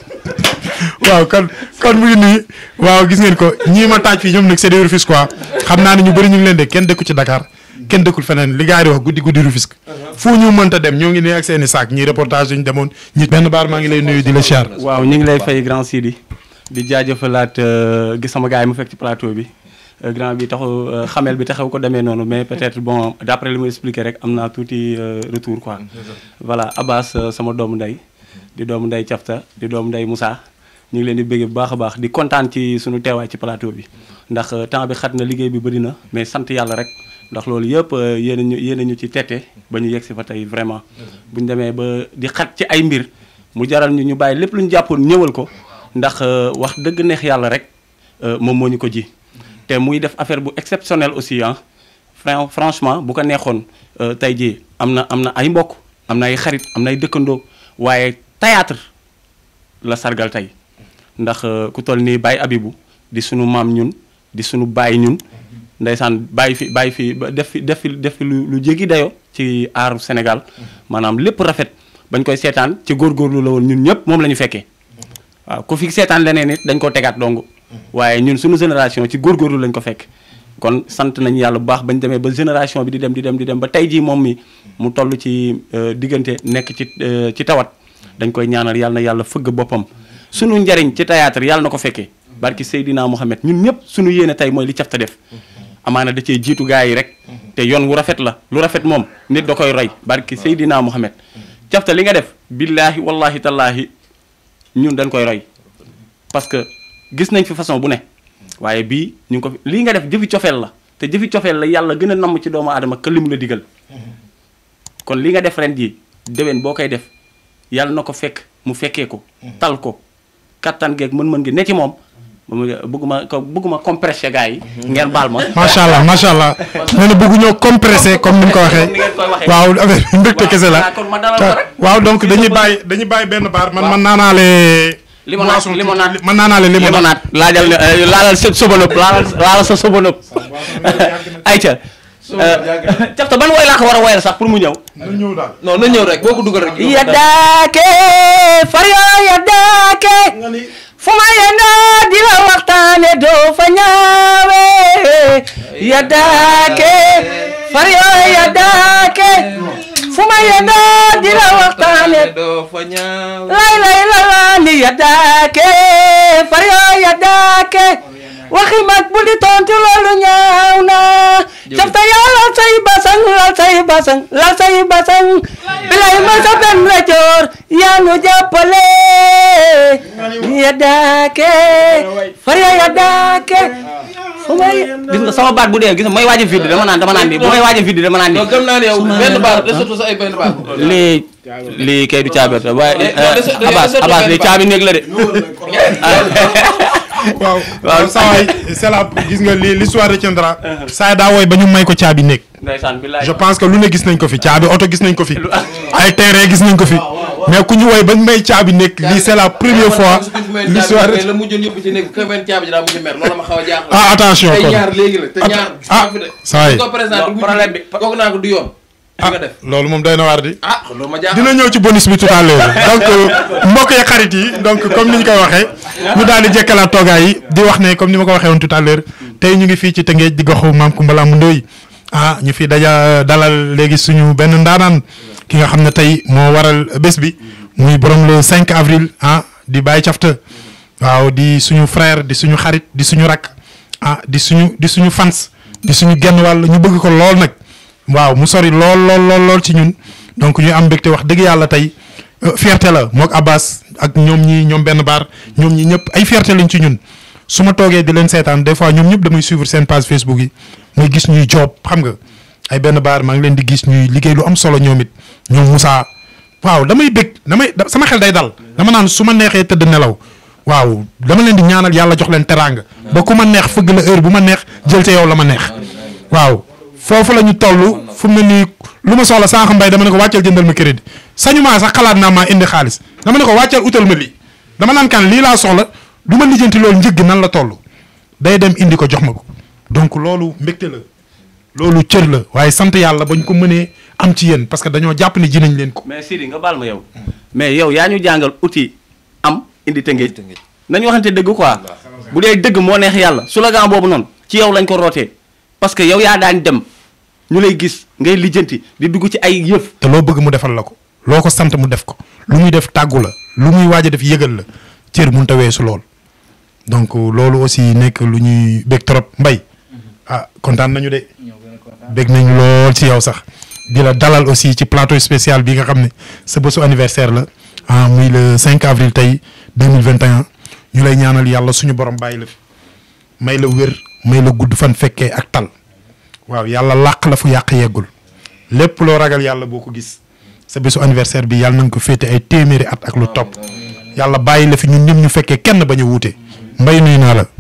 waaw kon kon mu ngi nii waaw gis ngeen ko ñii ma taaj fii ñoom nag c'est des Rufisque quoi xam naa ne ñu bëri ñu ngi leen de kenn dëkku ci Dakar kenn dëkkul feneen li gars yi di wax guddi guddi Rufisque fu ñu mënta dem ñoo ngi nii ak seen i saak ñii reportage yu ñu demoon ñi benn baar maa ngi lay nuyu di la siyaar waaw ñu ngi lay fay grand Sidi di jaajëfalaat euh, gis sama gars yi mu fekk ci plateau bi Euh, grand bi taxu euh, xamel bi taxaw ko demee noonu mais peut-être bon d'après li mu expliqué rek am naa tuuti euh, retour quoi. voilà Abbas euh, sama doomu ndey di doomu ndey Cafta di doomu ndey Moussa ñu ngi leen di bëgg bu baax a baax di kontaan ci suñu teewaay ci plateau bi ndax euh, temps bi xat na liggéey bi bëri na mais sant yàlla rek ndax loolu yëpp euh, yéen a ñu yéen a ñu ci tette ba ñu yegg si fa tey vraiment bu ñu demee ba di xat ci ay mbir mu jaral ñu ñu bàyyi lépp lu ñu jàppoon ñëwal ko ndax euh, wax dëgg neex yàlla rek euh, moom moo ñu ko ji te muy def affaire bu exceptionnel aussi ah Fran- franchement bu ko neexoon euh, tey jii am na am na ay mbokk am na ay xarit am na ay dëkkandoo waaye théâtre la sargal tey ndax euh, ku toll nii Baye Abibou di sunu maam ñun di sunu baay ñun ndeysaan bàyyi fi bàyyi fi ba def fi def fi def fi lu lu jéggi dayo ci aaru Sénégal maanaam lépp rafet bañ koy seetaan ci góorgóorlu la woon ñun ñëpp moom la ñu fekkee waaw ku fi seetaan leneen it dañ ko tegaat dong waaye ñun suñu génération ci góorgóorlu lañ ko fekk kon sant nañu yàlla bu baax bañ demee ba génération bi di dem di dem di dem ba tey jii moom mi mu toll ci euh, diggante nekk ci euh, ci tawat dañ koy ñaanal yàlla na yàlla fëgg boppam sunu njariñ ci théâtre yàlla na ko fekkee barki Seydina Mohamed ñun ñëpp suñu yéene tey mooy li cafta def amaana da cee jiitu gars yi rek te yoon wu rafet la lu rafet moom nit da koy roy barki Seydina Mohamed cafta li nga def billaahi wallahi tallaahi ñun dañ koy roy parce que gis nañ fi façon bu ne waaye bii ñu ngi ko fi lii nga def jëfi cofeel la te jëfi cofeel la yàlla gën a namm ci doomu aadama que li mu la digal kon li nga def ren jii déwén boo koy def yàlla na ko fekk mu fekkee ko tal ko kattan geeg mën-mën gi ne ci moom moom bëgguma ko bëgguma compressé gars yi ngeen baal ma macha allah macha allah nee na bëgg ñoo compressé comme ni nga ko waxee Ni ngeen koy waxee. waaw affaire bi mbégte kese la waaw, kon ma dalal ko rek. waaw donc dañuy bàyyi dañuy bàyyi benn baar man man naanaale Limonade, boisson tuuti. limonade. man naanaale limonade limonade laajal ne euh, laalal sa sobanëb laalal laalal sa sobanëb ayca cafta ban woy laa ko war a woyal sax pour mu ñëw na ñëw daal non na ñëw rek boo ko dugal rek. yaddaake faryo yaddaake fu ma yendoo di la waxtaane doo fa ñaawe yaddaake faryo yaddaake fu ma yendoo di la waxtaane doo fa ñaaw. lay lay la la ni yaddaake faryo yaddaake waxi mag bu di tontu loolu ñaaw na cafta yaa lal say basang lal say basang lal say basang bilay ma sa benn la joor yaa nu jàppale yaddaake faryo yaddaake fu may gis nga sama baat bu dee gis nga may waaj a vidde dama naan dama naan ni bu may waaj a vidde dama naan ni non gëm naa ne yow benn baar de surtout sa ay benn baar. lii lii kay du caabi la waaye Eh, non, de- de- Abbas de- Abbas de- lii caabi néeg la de waaw waaw saa waay c'est la gis nga li l'histoire retiendra saa daa wooy ba ñu may ko caabi néeg ndeysaan billaay je pense que lu ne gis nañ ko fi caabi oto gis nañ ko fi ay terrain gis nañ ko fi mais ku ñu woy ba ñu may caabi néeg lii c'est la première fois l'histoire mais la mujjoon yóbbu ci nekk ka benn caabi ji daa mujj mer loolu ma xaw a jaaxal. ah attention tey kon ñaar léegi la te ñaar. ah saa yi ko présenté Non, problème bi- kooku naa ko du yoon. li nga def loolu moom doy na waar di ah loolu ma jaaxal. dina ñëw ci bonus bi tout à l'heure donc mbokk yi xarit yi donc comme ni ñu koy waxee ñu daal di jekkalaat toogaay yi di wax ne comme ni ma ko waxee woon tout à l'heure tey ñu ngi fii ci Tëngéej di goxu maam Koumba Lamb Ndoye ah ñu fi daja dalal léegi suñu benn ndaanaan ki nga xam ne tey moo waral bés bi muy borom le 5 avril ah di Baye Cafta waaw di suñu frère di suñu xarit di suñu rakk ah di suñu di suñu fans di suñu genn wàll ñu bëgg ko lool nag waaw mu sori lool lool lool lool ci ñun donc ñu am mbégte wax dëgg yàlla tey euh, fierté la mook Abbas ak ñoom ñi ñoom benn baar ñoom ñi ñëpp ay fierté lañ ci ñun su ma toogee di leen seetaan des fois ñoom ñëpp damay suivre seen page Facebook yi muy gis ñuy job xam nga ay benn baar maa ngi leen di gis ñuy liggéey lu am solo ñoom it ñoom Moussa waaw damay bég damay da- sama xel day dal dama naan su ma neexee tëdd nelaw waaw dama leen di ñaanal yàlla jox leen teraanga ba ku ma neex fëgg la heure bu ma neex jël ca yow la ma neex waaw foofu la ñu toll fu mu ne nii lu ma soxla sànq mbay dama ne ko wàccal jëndal ma crédit sañu maa sax xalaat naa maa indi xaalis dama ne ko wàccal utal ma lii dama naan kan lii laa soxla du ma lijjanti loolu njëgg nan la toll day dem indi ko jox ma ko donc loolu mbégte la loolu cër la waaye sant yàlla bañ ko mënee am ci yéen parce que dañoo jàpp ne ji nañ leen ko. mais Sidi nga baal ma yow mais yow yaa ñu jàngal outil am indi tëngéej nañu waxante dëgg quoi bu dee dëgg moo neex yàlla slogan boobu noonu ci yow lañ ko rootee parce que yow yaa daan dem ñu lay gis ngay lijjanti di dugg ci ay yëf te loo bëgg mu defal la ko loo ko sant mu def ko lu muy def tàggu la lu muy waaj a def yëgal la cër mënut a weesu lool donc loolu aussi nekk lu ñuy bég trop mbay ah kontaan nañu de bég nañu lool ci yow sax di la dalal aussi ci plateau spécial bi nga xam ne sa bésu anniversaire la ah muy le 5 avril tey 2021 ñu lay ñaanal yàlla suñu borom bàyyi la fi may la wér may la gudd fan fekkee ak tal waaw yàlla làq la fu yàq yeggul lépp loo ragal yàlla boo ko gis sa bésu anniversaire bi yàlla na nga ko féete ay téeméeri at ak lu topp yàlla bàyyi la fi ñun ñëpp ñu fekkee kenn bañ a wuute mbay nuyu naa la.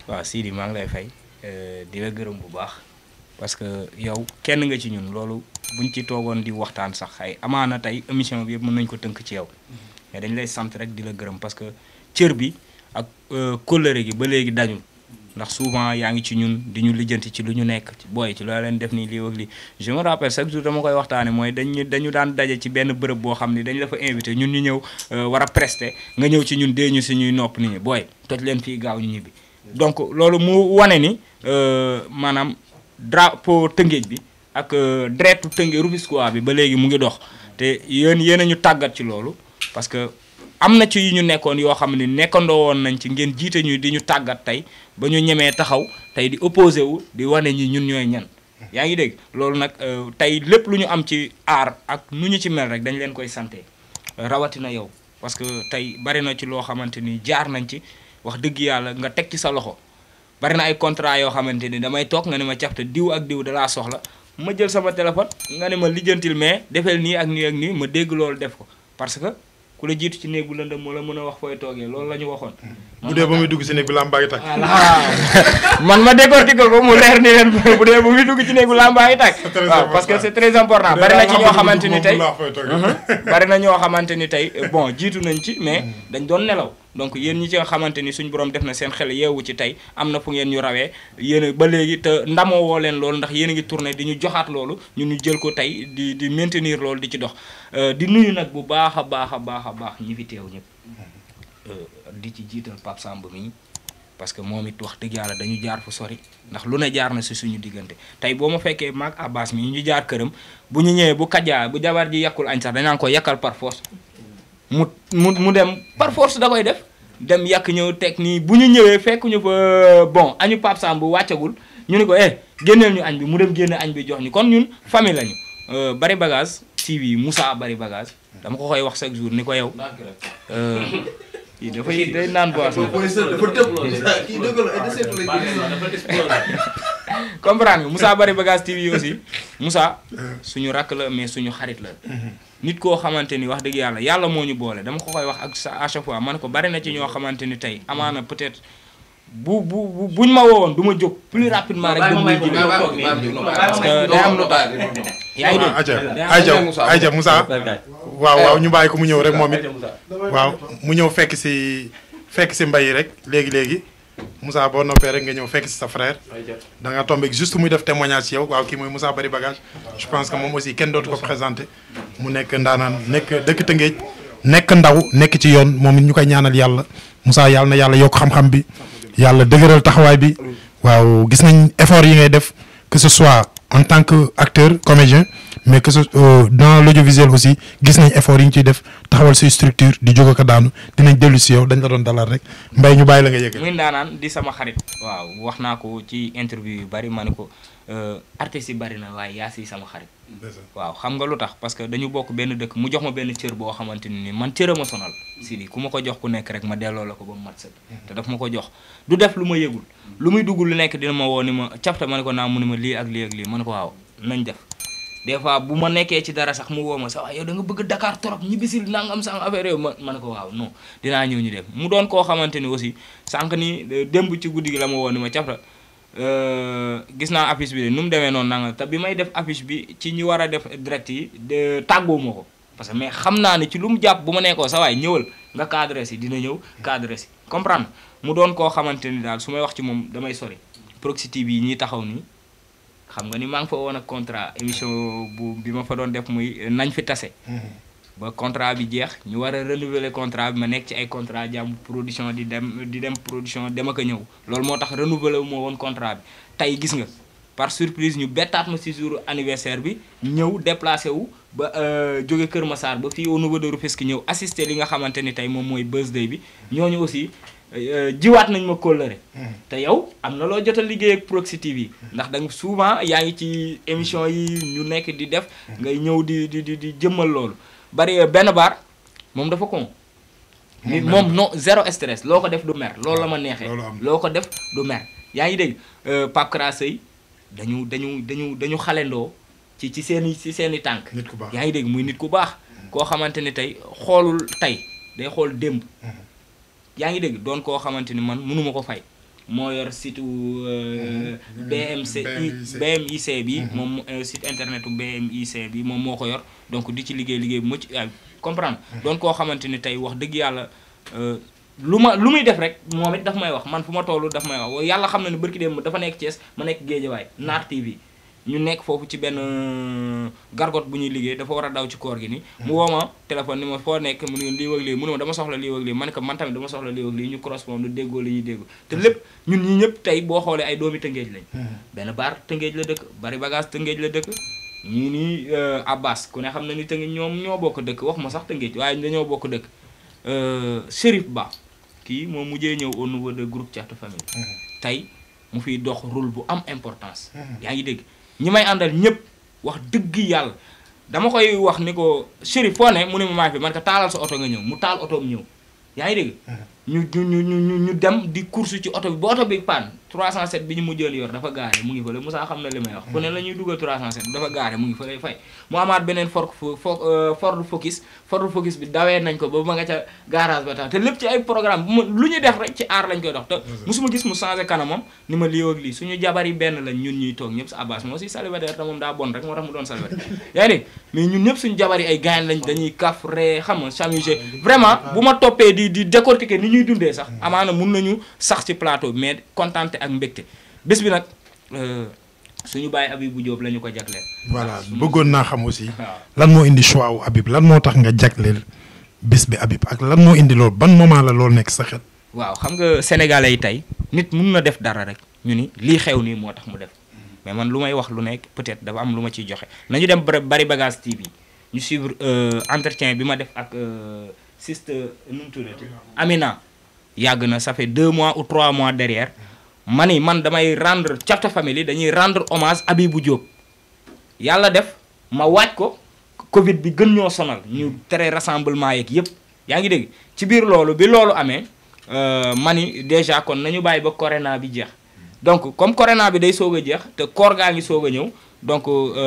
waaw Sidi maa ngi lay fay di la gërëm bu baax parce que yow kenn nga ci ñun loolu buñ ci toogoon di waxtaan sax ay amaana tey émission bi yëpp mën nañ ko tënk ci yow mais dañ lay sant rek di la gërëm parce que cër bi ak kóllëre gi ba léegi dañul ndax souvent yaa ngi ci ñun di ñu lijjanti ci lu ñu nekk ci booy ci loo leen def nii lii ak lii je me rappelle chaque jour dama koy waxtaane mooy dañu dañu daan daje ci benn bërëb boo xam ni dañ la fa invité ñun ñu ñëw war a prester nga ñëw ci ñun dee ñu suñuy nopp nit ñi booy toj leen fii gaaw ñu ñibbi donc loolu mu wane ni maanaam drapeau tëngéej bi ak dreetu tëngéej Rufisquois bi ba léegi mu ngi dox te yéen yéen a ñu tàggat ci loolu parce que am na ci yu ñu nekkoon yoo xam ne nekkandoo woon nañ ci ngeen jiite ñu di ñu tàggat tey ba ñu ñemee taxaw tey di opposé wu di wane ñi ñun ñooy ñan yaa ngi dégg loolu nag tey lépp lu ñu am ci aar ak nu ñu ci mel rek dañ leen koy sante rawatina yow parce que tey bari na ci loo xamante ni jaar nañ ci wax dëgg yàlla nga teg ci sa loxo bari na ay contrat yoo xamante ni damay toog nga ne ma cafte diw ak diw dalaa soxla ma jël sama téléphone nga ne ma lijjantil mais defeel nii ak nii ak nii ma dégg loolu def ko parce que ku la jiitu ci néeg bu lëndëm moo la mën a wax fooy toogee loolu la ñu waxoon. bu dee ba muy dugg si néeg bi làmbaa ngi tàkk. man ma décortiquer ko mu leer ni leen bu dee ba muy dugg ci néeg bu làmbaa ngi tàkk. waaw parce que c'est très important bari na ci ñoo xamante ni tey bari na ñoo xamante ni tey bon jiitu nañ ci mais dañ doon nelaw. donc yéen ñi ci nga xamante ni suñu borom def na seen xel yeewu ci tey am na fu ngeen ñu rawee yéen ba léegi te ndamoo woo leen loolu ndax yéen a ngi tourné di ñu joxaat loolu ñun ñu jël ko tey di di maintenir loolu di ci dox di nuyu nag bu baax a baax a baax a baax ñi fi teew ñëpp di ci jiital Pape Samb mi parce que moom it wax dëgg yàlla dañu jaar fu sori ndax lu ne jaar na si suñu diggante tey boo ma fekkee maag Abbas mi ñu jaar këram bu ñu ñëwee bu kajaa bu jabar ji yàkkul añ sax dañaan ko yàkkal par force mu mu mu dem par force da koy def dem yàq ñëw teg nii bu ñu ñëwee fekk ñu fa bon añu Pape Samb bu wàccagul ñu ni ko eh génneel ñu añ bi mu dem génne añ bi jox ñu kon ñun famille lañu bari bagage TV Moussa bari bagage dama ko koy wax chaque jour ni ko yow yi dafay day naan boisson comprendre nga Moussa bari bagage TV aussi Moussa suñu rakk la mais suñu xarit la nit koo xamante ni wax dëgg yàlla yàlla moo ñu boole dama ko koy wax ak sa à chaque fois man ko bari na ci ñoo xamante ni tey amaana peut-être bu bu buñ ma woowoon du ma jóg plus rapidement rek dem muy ji parce que day am lu tax yaa ngi dégg ayca ayca ayca Moussa waaw waaw ñu bàyyi ko mu ñëw rek moom it waaw mu ñëw fekk si fekk si mbay rek léegi léegi Moussa boo noppee rek nga ñëw fekk si sa frère da nga tombé juste muy def témoignage ci yow waaw kii mooy Moussa bari bagage je pense que moom aussi kenn dootu ko présenté mu nekk ndaanaan nekk dëkk Tëngéej nekk ndaw nekk ci yoon moom it ñu koy ñaanal yàlla Moussa yàlla na yàlla yokk xam-xam bi yàlla dëgëral taxawaay bi waaw gis nañ effort yi ngay def que ce soit en tant que acteur comédien mais que ce dans l'audiovisuel aussi gis nañ effort yi ñu ciy def taxawal say structure di jóg ko daanu dinañ dellu si yow dañ la doon dalal rek mbay ñu bàyyi la nga yëgal. muy ndaanaan di sama xarit. waaw wax naa ko ci interview yu bari ma ne ko artistes yi bari na waaye yaa si sama xarit. waaw xam nga lu tax parce que dañu bokk benn dëkk mu jox ma benn cër boo xamante ni man cër a ma sonal. si ku ma ko jox ku nekk rek ma delloo la ko ba mu mat sëkk. te daf ma ko jox du def lu ma yëgul. lu muy dugg lu nekk dina ma woo ni ma capta ma ne ko naa mu ni ma lii ak lii ak lii ma ne ko waaw nañ def. des fois bu ma nekkee ci dara sax mu woo ma sax waaye yow da nga bëgg Dakar trop ñibbisil nangam sax affaire yow ma ma ne ko waaw non dinaa ñëw ñu dem mu doon koo xamante ni aussi sànq ni démb ci guddi gi la ma woo ni ma capta gis naa affiche bi de nu mu demee noonu nanga te bi may def affiche bi ci ñi war a def direct yi de tàggoo ma ko parce que mais xam naa ne ci lu mu jàpp bu ma nekkoo sa waay ñëwal nga cadré si dina ñëw cadré si comprendre mu doon koo xamante ni daal su may wax ci moom damay sori Proxi TV yi ñuy taxaw nii xam nga ni maa ngi fa woon ak contrat émission bu bi ma fa doon def muy nañ fi tase ba contrat bi jeex ñu war a renouveler contrat bi ma nekk ci ay contrat jàmm production di dem di dem production dem ak a ñëw loolu moo tax renouveler wu ma woon contrat bi tey gis nga par surprise ñu bettaat ma si jour anniversaire bi ñëw déplacé wu ba jóge Kër Massar ba fii au niveau de Rufisque ñëw assister li nga xamante ni tey moom mooy birthday bi ñooñu aussi jiwaat nañ ma kóllëre te yow am na loo jot a liggéey ak Proxi TV ndax da nga souvent yaa ngi ci émission yi ñu nekk di def ngay ñëw di di di di jëmmal loolu bari benn baar moom dafa kon nit moom non zéro stress loo ko def du mer loolu la ma neexee loo ko def du mer yaa ngi dégg Pape Krasey dañu dañu dañu dañu xalendoo ci ci seen i ci seen i tànk yaa ngi dégg muy nit ku baax koo xamante ni tey xoolul tey day xool démb yaa ngi dégg doon koo xamante ni man mënuma ko fay moo yor site BMC BMIC bi moom site internet u BMIC bi moom moo ko yor donc di ci liggéey liggéey bu mucc ay comprendre doon koo xamante ni tey wax dëgg yàlla lu ma lu muy def rek moom it daf may wax man fu ma toll daf may wax yàlla xam na ne barki dem dafa nekk Thiès ma nekk Géejawaay Naar TV ñu nekk foofu ci benn gargote bu ñuy liggéey dafa war a daw ci koor gi ni mu woo ma téléphone ni ma foo nekk mu ne lii wëg lii mu ne ma dama soxla lii wëg lii man ko man tamit dama soxla lii wëg lii ñu correspond lu déggoo li ñuy déggoo te lépp ñun ñi ñëpp tey boo xoolee ay doomi tëngéej lañ benn baar tëngéej la dëkk bari bagage tëngéej la dëkk ñii nii Abbas ku ne xam na ni tëngéej ñoom ñoo bokk dëkk wax ma sax tëngéej waaye dañoo bokk dëkk Chérif Ba kii moom mujjee ñëw au niveau de groupe Thiatou Famille tey mu fiy dox rôle bu am importance yaa ngi dégg ñi may àndal ñëpp wax dëgg yàlla dama koy wax ni ko Chérif foo ne mu ne ma maa fi man ko taalal sa oto nga ñëw mu taal otoom ñëw yaa ngi dégg ñu ñu ñu ñu ñu dem di course ci oto bi ba oto bi panne 307 bi ñu mujjoon yor dafa gaare mu ngi fële Moussa xam na li may wax ku ne la ñuy dugal 307 dafa gaare mu ngi fële fay mu amaat beneen Ford Ford Focus Ford Focus bi dawee nañ ko ba ma nga ca garage ba tax te lépp ci ay programme bu ma lu ñuy def rek ci aar lañ koy dox te musuma gis mu changé kanamam ni ma lii ak lii suñu jabar yi benn lañ ñun ñuy toog ñëpp sa Abbas moo si célibataire te moom daa bon rek moo tax mu doon célibataire yaa ngi dégg mais ñun ñëpp suñu jabar yi ay gaañ lañ dañuy kaf ree xam nga s'amuser vraiment bu ma toppee di di décortiquer ni ñuy dundee sax amaana mun nañu sax ci plateau bi mais kontaante ak mbégte bés bi nag suñu bàyyi Habibou Diop la ñu ko jagleel. voilà bëggoon naa xam aussi. lan moo indi choix wu Habib lan moo tax nga jagleel bés bi Habib ak lan moo indi loolu ban moment la loolu nekk sa xel. waaw xam nga sénégalais yi tey nit mun na def dara rek ñu ni lii xew nii moo tax mu def mais man lu may wax lu nekk peut-être dafa am lu ma ciy joxe nañu dem bari bagage TV ñu suivre entretien bi ma def ak sister nu mu tuddati Amina. yàgg na ça fait deux mois ou trois mois derrière ma ni man damay rendre Thiatou Family dañuy rendre hommage Habibou Diop yàlla def ma waaj ko Covid bi gën ñoo sonal ñu tere rassemblement yeeg yëpp yaa ngi dégg ci biir loolu bi loolu amee ma ni déjà kon nañu bàyyi ba corona bi jeex donc comme corona bi day soog a jeex te koor gaa ngi soog a ñëw donc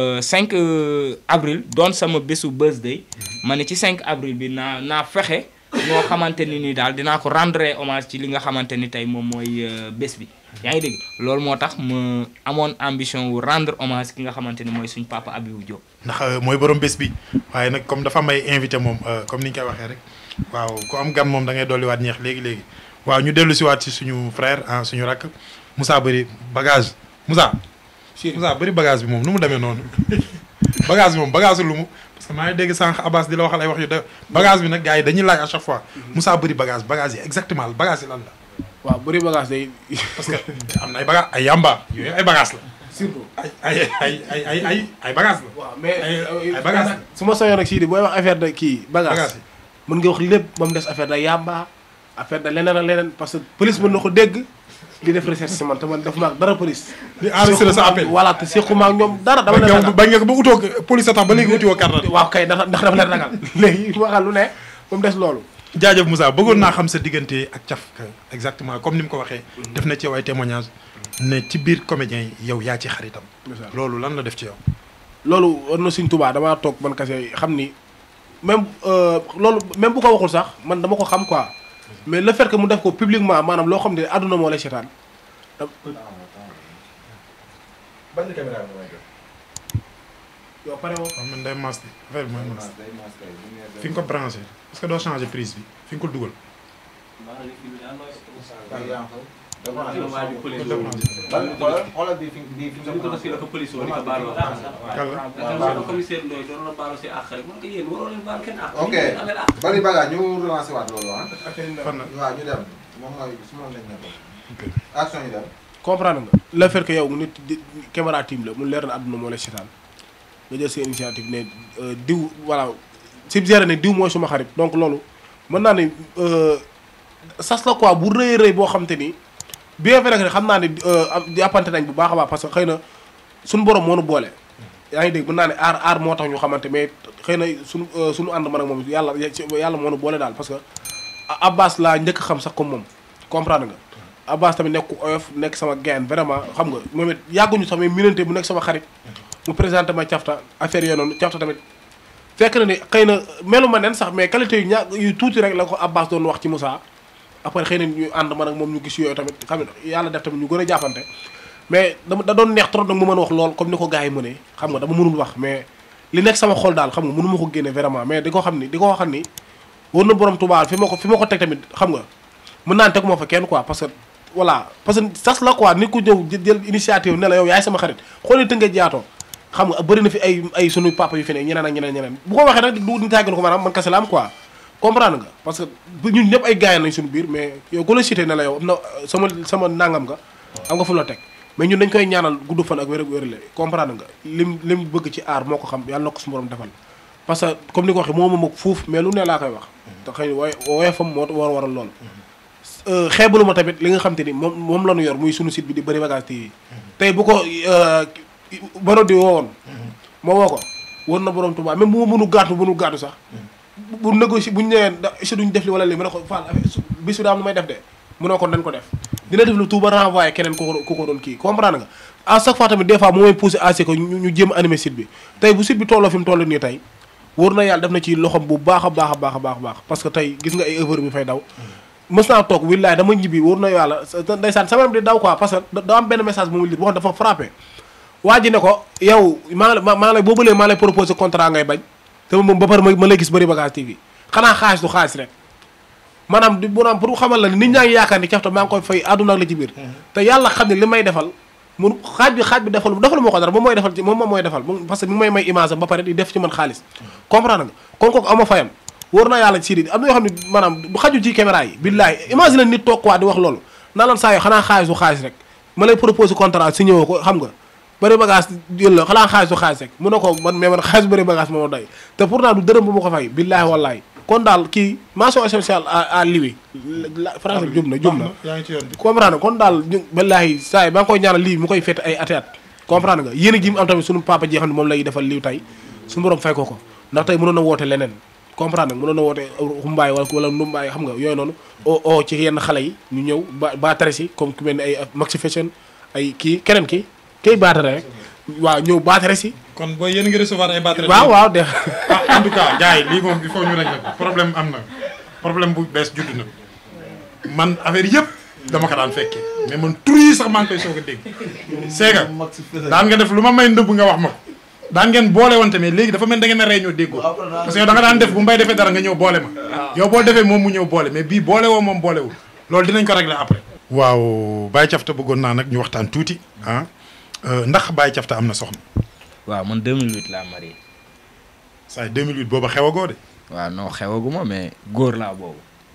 5 avril doon sama bésu birthday ma ni ci 5 avril bi naa naa fexe. ñoo xamante ni ni daal dinaa ko rendre hommage ci li nga xamante ni tey moom mooy bés bi yaa ngi dégg loolu moo tax ma amoon ambition wu rendre hommage ki nga xamante ni mooy suñ papa Habibou Diop. ndax mooy borom bés bi waaye nag comme dafa may invité moom comme ni ñu koy waxee rek waaw ku am gan moom da ngay dolliwaat ñeex léegi léegi waaw ñu dellu si waat si suñu frère ah suñu rakk Moussa bëri bagage Moussa. Moussa bëri bagage bi moom nu mu demee noonu bagage bi moom bagage lu mu. parce que maa ngi dégg sànq Abbas di la waxal ay wax yu de bagage bi nag gars yi dañuy laaj à chaque fois Moussa bëri bagage bagage yi exactement bagage yi lan la. waaw bëri bagage day. parce que am na ay bagage ay yamba yooyu ay bagage la. surtout ay ay ay ay ay ay ay bagage la. waaw mais ay ay bagage la. su ma soyoon ak sii di booy wax affaire de kii bagage bagage yi. mën nga wax lépp ba mu des affaire de yamba affaire de leneen ak leneen parce que police mën na ko dégg di def recherche si man te man def ma ak dara police. di enregistré sa appel. voilà te sequma ak ñoom dara dama bañ leen nga ragal bañ nga ko ba utoo police a tax ba léegi utiwoo carte waaw kay ndax ndax dafa leen ragal léegi waxal lu ne ba mu des loolu. jaajëf Moussa bëggoon naa xam sa diggante ak cafka exactement comme ni mu ko waxee. def na ci yow ay témoignages ne ci biir comédien yi yow yaa ci xaritam. loolu lan la def ci yow. loolu war na suñ tubaa damaa toog man kese xam ni même loolu même bu ko waxul sax man dama ko xam quoi mais le fait que mu def ko publiquement maanaam loo xam ne àdduna moo lay seetaan. bañ na caméra bi may def. yow pare woo. waaw man day mas bi affaire bi mooy mas day mas kay bu ngeen fi nga ko branché est-ce que doo changé prise bi fi nga ko dugal. waaw yaa ngi ko. waa ji police ko débranché. ban xoolal xoolal bii fi bii fi nga ko fii la ko police woon di ko baaloo àq sax kàlla waaw waaw commissaire Ndoye doon na baaloo si àq rek man ko yéen waroo leen baal kenn àq ok yéen amee àq bari bagage ñu relancé waat loolu ah. fan la waaw ñu dem moom mooy su ma lañ nekkoon. ok. action yi dem. comprendre nga le fait que yow nit di caméra team la mu leer na àdduna moo lay seetaan nga jël sa initiative ne euh, diw voilà suggéré ne diw mooy suma xarit donc loolu mën naa ne euh, sas la quoi bu rëy rëy boo xam te ni bien vrai que xam naa ne euh, am jàppante nañ bu baax a baax parce que xëy na suñu borom moo nu boole. yaa ngi dégg mën naa ne aar aar moo tax ñu xamante mais xëy na suñu suñu ànd man ak moom yàlla yàlla moo nu boole daal parce que Abbas laa njëkk a xam sax comme moom comprendre nga. Abbas tamit nekk ku oyof nekk sama gain vraiment xam nga moom it yàgguñu sax mais minante bu nekk sama xarit mu présenté ma cafta affaire yooyu noonu cafta tamit fekk na ni xëy na melu ma nen sax mais qualité yu ña yu tuuti rek la ko Abbas doon wax ci Moussa après xëy na ñu ànd man ak moom ñu gis yooyu tamit xam nga yàlla def tamit ñu gën a jàppante mais dama da doon neex trop nag mu mën a wax lool comme ni ko gars yi mënee xam nga dama mënul wax mais li nekk sama xol daal xam nga mënu ma ko génne vraiment mais di ko xam ni di ko xam ni war na borom tubaab fi ma ko fi ma ko teg tamit xam nga mën naa ne teg moo fa kenn quoi parce que voilà parce que sas la quoi nit ku ñëw jël jël initiative ne la yow yaay sama xarit xool tëngee jaatoo xam nga bëri na fi ay ay sunu papa yu fi ne ñeneen ak ñeneen ñeneen bu ko waxee nag du ñu tàggal ko maanaam man kese la am quoi comprendre nga parce que bu ñun ñëpp ay gars nañ suñu biir mais yow ku la cité ne la yow am na sama sama nangam nga am nga fu la teg mais ñun dañ koy ñaanal gudd fan ak wér ak wérle comprendre nga lim lim bëgg ci aar moo ko xam yàlla na ko suñu borom defal parce que comme ni ko waxee moo ma mag fuuf mais lu ne laa koy wax te xëy wooy wooye fam moo war waral loolu xeebalu ma tamit li nga xam te ni moom moom la ñu yor muy sunu site bi di bëri bagage TV tey bu ko baro di woowoon moo woo ko war na borom Tuubaa même bu ma mënu gàttu mënu gàttu sax bu négocier bu ñu nee da si duñ def li wala li ma ne ko Fall bis bi daa am lu may def de mu ne ko dañ ko def dina def lu tuuba renvoyé keneen ku ko ku ko doon kii comprendre nga à chaque fois tamit des fois moo may poussé à ce que ñu ñu jéem a animé site bi tey bu site bi tolloo fi mu toll nii tey wóor na yàlla def na ci loxom bu baax a baax a baax a baax a baax parce que tey gis nga ay œuvre bi fay daw mës naa toog willaay dama ñibbi wóor na yàlla ndeysaan sama di daw quoi parce que da am benn message bu mu lit boo xam dafa frappé waa ji ne ko yow maa la maa lay boobu lee maa lay proposé contrat ngay bañ te moom ba pare ma lay gis bëri bagage TV xanaa xaalis du xaalis rek maanaam di bu naam pour xamal la ni nit ñaa ngi yaakaar ni cafta maa ngi koy fay àdduna ak la ci biir te yàlla xam ne li may defal mun xaaj bi xaaj bi defal defal moo ko dara moom mooy defal ci moom moom mooy defal parce que mi ngi may may image am ba pare di def ci man xaalis comprendre nga kon kooku ama fayam wóor na yàlla sii di am na yoo xam ne maanaam du xaju ci caméra yi billaahi imagine nit toog quoi di wax loolu naa lan saa yoo xanaa xaalis du xaalis rek ma lay proposé contrat si ñëwoo ko xam nga bëri bagage jël la xanaa xaalis du xaalis rek mun na ko man mais man xaalis bëri bagage moo doy te pourtant du dërëm bu ma ko fay billaahi wallaahi kon daal kii mention spéciale à à Liwi français bi jub na jub na yaa ngi ci yoon bi comprendre nga kon daal ñu billaahi saa yi maa ngi koy ñaanal lii mu koy fête ay ati at comprendre nga yéen a ji mu am tamit suñu papa ji xam ne moom lay defal lii tey suñu borom fay ko ko ndax tey mënoon na woote leneen comprendre nga mënoon na woote xumbaay wala wala ndumbaay xam nga yooyu noonu o o ci yenn xale yi ñu ñëw ba baatare si comme ku mel ni ay maxi fashion ay kii keneen ki kay baatare rek waaw ñëw baatare si kon booy yéen ngi recevoir ay batterie waaw waaw de ah en tout cas gars yi lii moom il faut ñu régler ko problème am na problème bu bees judd na man affaire yëpp dama ko daan fekkee mais man tur yi sax maa ngi koy soog a dégg seega daan nga def lu ma may ndëbb nga wax ma ko daan ngeen boole wante mais léegi dafa mel da ngeen a rey ñoo déggoo parce que yow da nga daan def bu mbay defee dara nga ñëw boole ma yow boo defee moom mu ñëw boole mais bii boole woo moom boolewul loolu dinañ ko régler après waaw Baye Thiafta bëggoon naa nag ñu waxtaan tuuti ah ndax Baye Thiafta am na soxna waaw man 2008 laa marié saa 2008 booba xewagoo de waaw non xewaguma mais góor laa boobu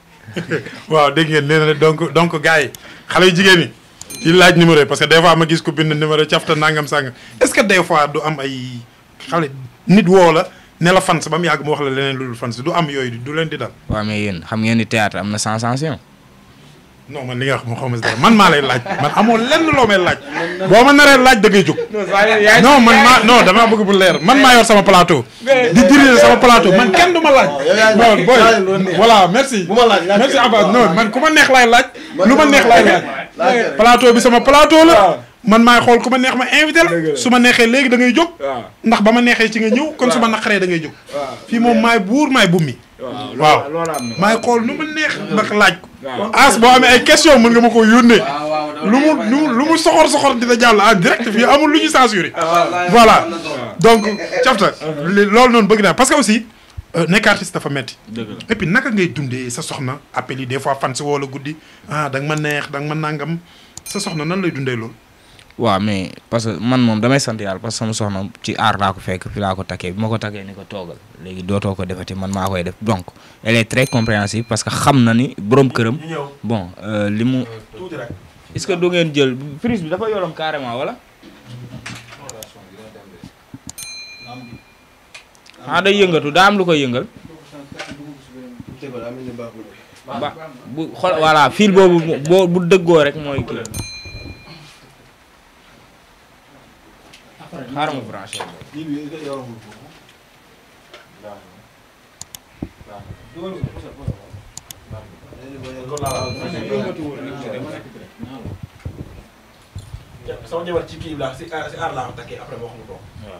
waaw dégg ngeen nee na donc donc gars yi xale yu jigéen ñi di laaj numéro yi parce que des fois ma gis ko bind numéro Thiafta nangam sangam est-ce que des fois du am ay xale nit woo la ne la fans ba mu yàgg mu wax la leneen lu dul fans du am yooyu du leen di dal. waaw mais yéen xam ngeen ni théâtre am na sensation non man li nga wax moo xaw ma si dara man maa lay laaj man amoo lenn loo may laaj boo ma naree laaj da ngay jóg. non man maa non damaa bëgg bu leer man maa yor sama plateau. di diriger sama plateau man kenn du ma laaj. non boy voilà merci. merci Abbas non man ku ma neex laay laaj. lu ma neex laay laaj. plateau bi sama plateau la. man maay xool ku ma neex ma invité la su ma neexee léegi da ngay jóg. ndax ba ma neexee ci nga ñëw kon su ma naqaree da ngay jóg. fii moom maay buur maay bummi. waaw maay xool nu ma neex ndax laaj ko. as boo amee ay question mën nga ma ko yónnee. lu mu lu lu mu soxor soxor dina jàll en direct fii amul lu ñu censuré. voilà donc Thiafta loolu noonu bëgg naa parce que aussi nekk artiste dafa metti et puis naka ngay dundee sa soxna appel yi des fois fan si woo la guddi ah da nga ma neex da nga ma nangam sa soxna nan lay dundee loolu. waaw mais parce que man moom damay sant yàlla parce que sama soxna ci aar laa ko fekk fi laa ko takkee bi ma ko takkee ni ko toogal léegi dootoo ko defati man maa koy def donc elle est très compréhensive parce que xam na ni borom këram bon li mu est-ce que du ngeen jël prise bi dafa yoroon carrément wala ah day yëngatu daa am lu koy yëngal ba bu xol voilà fil boobu boo bu dëggoo rek mooy kii xaaral ma branché sama jabar ci kii laa si aar si aar laa ko takkee après moo xam toog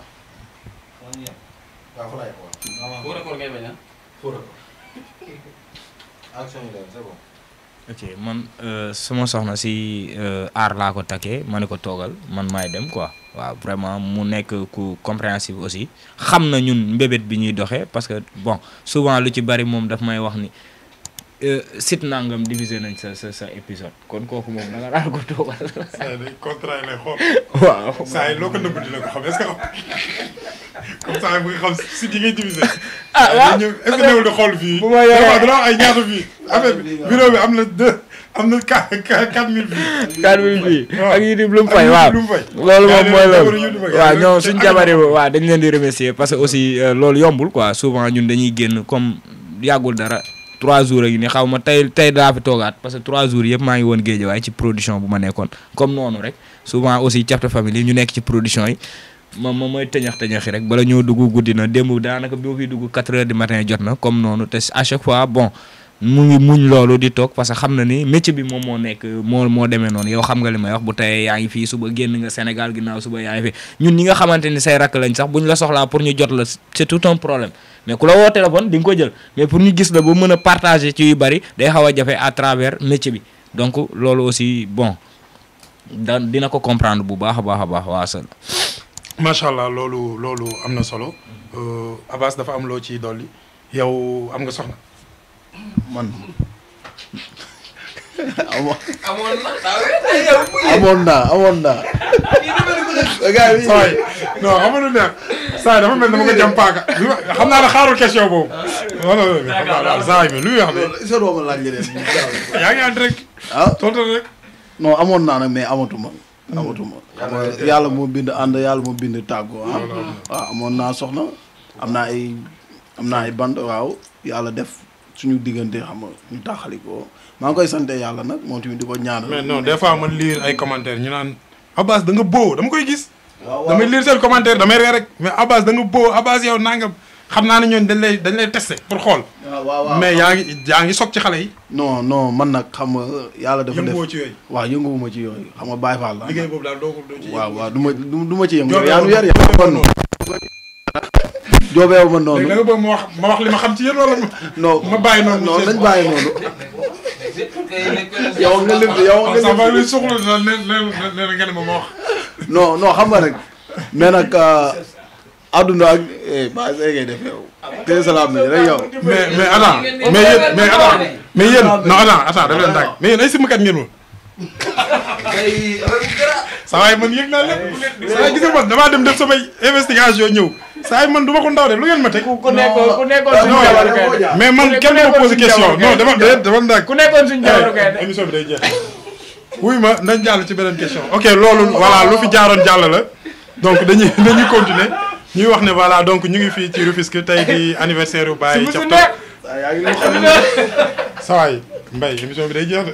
waaw fa laay wax. Foo record ngay bañ ah. fóora ko. action yi daal c'est bon. ok man euh, sama soxna si euh, aar laa ko takkee ma ne ko toogal man maay dem quoi waaw vraiment mu nekk ku compréhensif aussi xam na ñun mbébét bi ñuy doxee parce que bon souvent lu ci bari moom daf may wax ni euh, site nangam divisé nañ sa sa sa épisode kon kooku moom da nga daan ko toogal saa yi day contrat yi lay xool. waaw saa yi loo ko nëbb dina ko xam est-ce que comme ça mu ngi xam si di ngay divisé. ah waaw ñëw est-ce que newul di xool fii. bu ma yoree- vraiment dina wax ay ñaata fii. affaire bi bureau bi am na deux am na quatre quatre mille fii. quatre mille fii waaw. ak YouTube lu mu fay Ak waaw YouTube lu mu fay. loolu Yaa moom ngi mooy leen loolu jabaru YouTube ak waaw yooyu. ñoom Te suñ ak jabar yi YouTube. waaw dañ leen di remercier parce que aussi euh, loolu yombul quoi souvent ñun dañuy génn comme yàggul dara trois jours ak ni xaw ma tey tey daa fi toogaat parce que trois jours yëpp maa ngi woon géej waaye ci production bu ma nekkoon comme noonu rek souvent aussi Thiatou Family ñu nekk ci production yi ma ma mooy tëñax tëñaxi rek bala ñoo dugg guddi na démb daanaka bi ma fiy dugg quatre heures du matin jot na comme noonu te à chaque fois bon mu ngi muñ loolu di toog parce que xam na ni métier bi moom moo nekk moo moo demee noonu yow xam nga li may wax bu teyee yaa ngi fii suba génn nga Sénégal ginnaaw suba yaa ngi fi ñun ñi nga xamante ni say rakk lañ sax bu ñu la soxlaa pour ñu jot la c'est tout un problème mais ku la woo téléphone di nga ko jël mais pour ñu gis la ba mën a partager ci yu bari day xaw a jafe à travers métier bi donc loolu aussi bon da dina ko comprendre bu baax a baax a baax waa sal macha allah loolu loolu am na solo Euh, Abbas dafa am loo ci dolli yow am nga soxna. man amoon amoon naa amoon naa. gars yi saa yi non xam nga lu neex saa yi dafa mel ni dama ko jam paaka bi ma xam naa ne xaarul question boobu. non non non xam naa daal saa yi lu muy wax loolu est-ce que doo ma laaj leneen. de yaa ngi ànd rek ah tontu rek. non amoon naa nag mais amatuma. amatuma xam nga yàlla moo bind ànd yàlla moo bind tàggoo ah. waaw amoon naa soxna am naa ay am naa ay band waaw yàlla def suñu diggante xam nga ñu taxalikoo maa ngi koy sante yàlla nag moom tamit di ko ñaanal. mais non des fois man lire ay commentaires ñu naan Abbas da nga boo dama koy gis. waaw waaw damay lire seen commentaire damay ree rek mais Abbas da nga boo Abbas yow nangam xam naa ne ñooñu dañ lay dañ lay testé pour xool. waaw waaw waaw. mais yaa ngi yaa ngi soog ci xale yi. non non man nag xam nga yàlla dafa def yënguwoo ci yooyu. waaw yënguwuma ci yooyu xam nga Baye Fall la. liggéey boobu daal doo ko doo ci waaw waaw du ma du du ma ci yëngu. Joobeewu yaa nu yar yaa joobeewu kon noonu. joobeewu ma léegi da noonu. nga bëgg ma wax ma wax li ma xam ci yéen wala ma. non ma bàyyi noonu non mu nañ bàyyi noonu. yow nga lim yow nga waaw ça va lim. luy soxla na ne ne ne nga ne ma ma wax. non non xam nga rek mais nag àdduna ak eh ba say ngay def yow. tey salaam bi rek yow. mais mais attends mais yéen mais attends mais yéen non attends attends daf leen dàgg mais yéen ay simkat ngeen woon. saa waay man yëg naa lépp saa waay gis nga man damaa dem def samay investigation ñëw saa waay man du ma ko ndaw de lu ngeen ma teg. ku nekkoon ku nekkoon suñu non, jabaru kay mais man ku kenn du ma nekkoon posé suñu question jabaru non kay. dama de dama ndàgg. ku nekkoon suñu jabaru kay Eh, émission bi day jeex. wuy ma nañ jàll ci beneen question ok loolu voilà lu fi jaaroon jàll la donc dañuy dañuy continuer ñuy wax ne voilà donc ñu ngi fii ci Rufisque tey di anniversaire yu Baye su Thiatou nekk yaa ngi lay xam sawaay Mbaye émission bi day jeex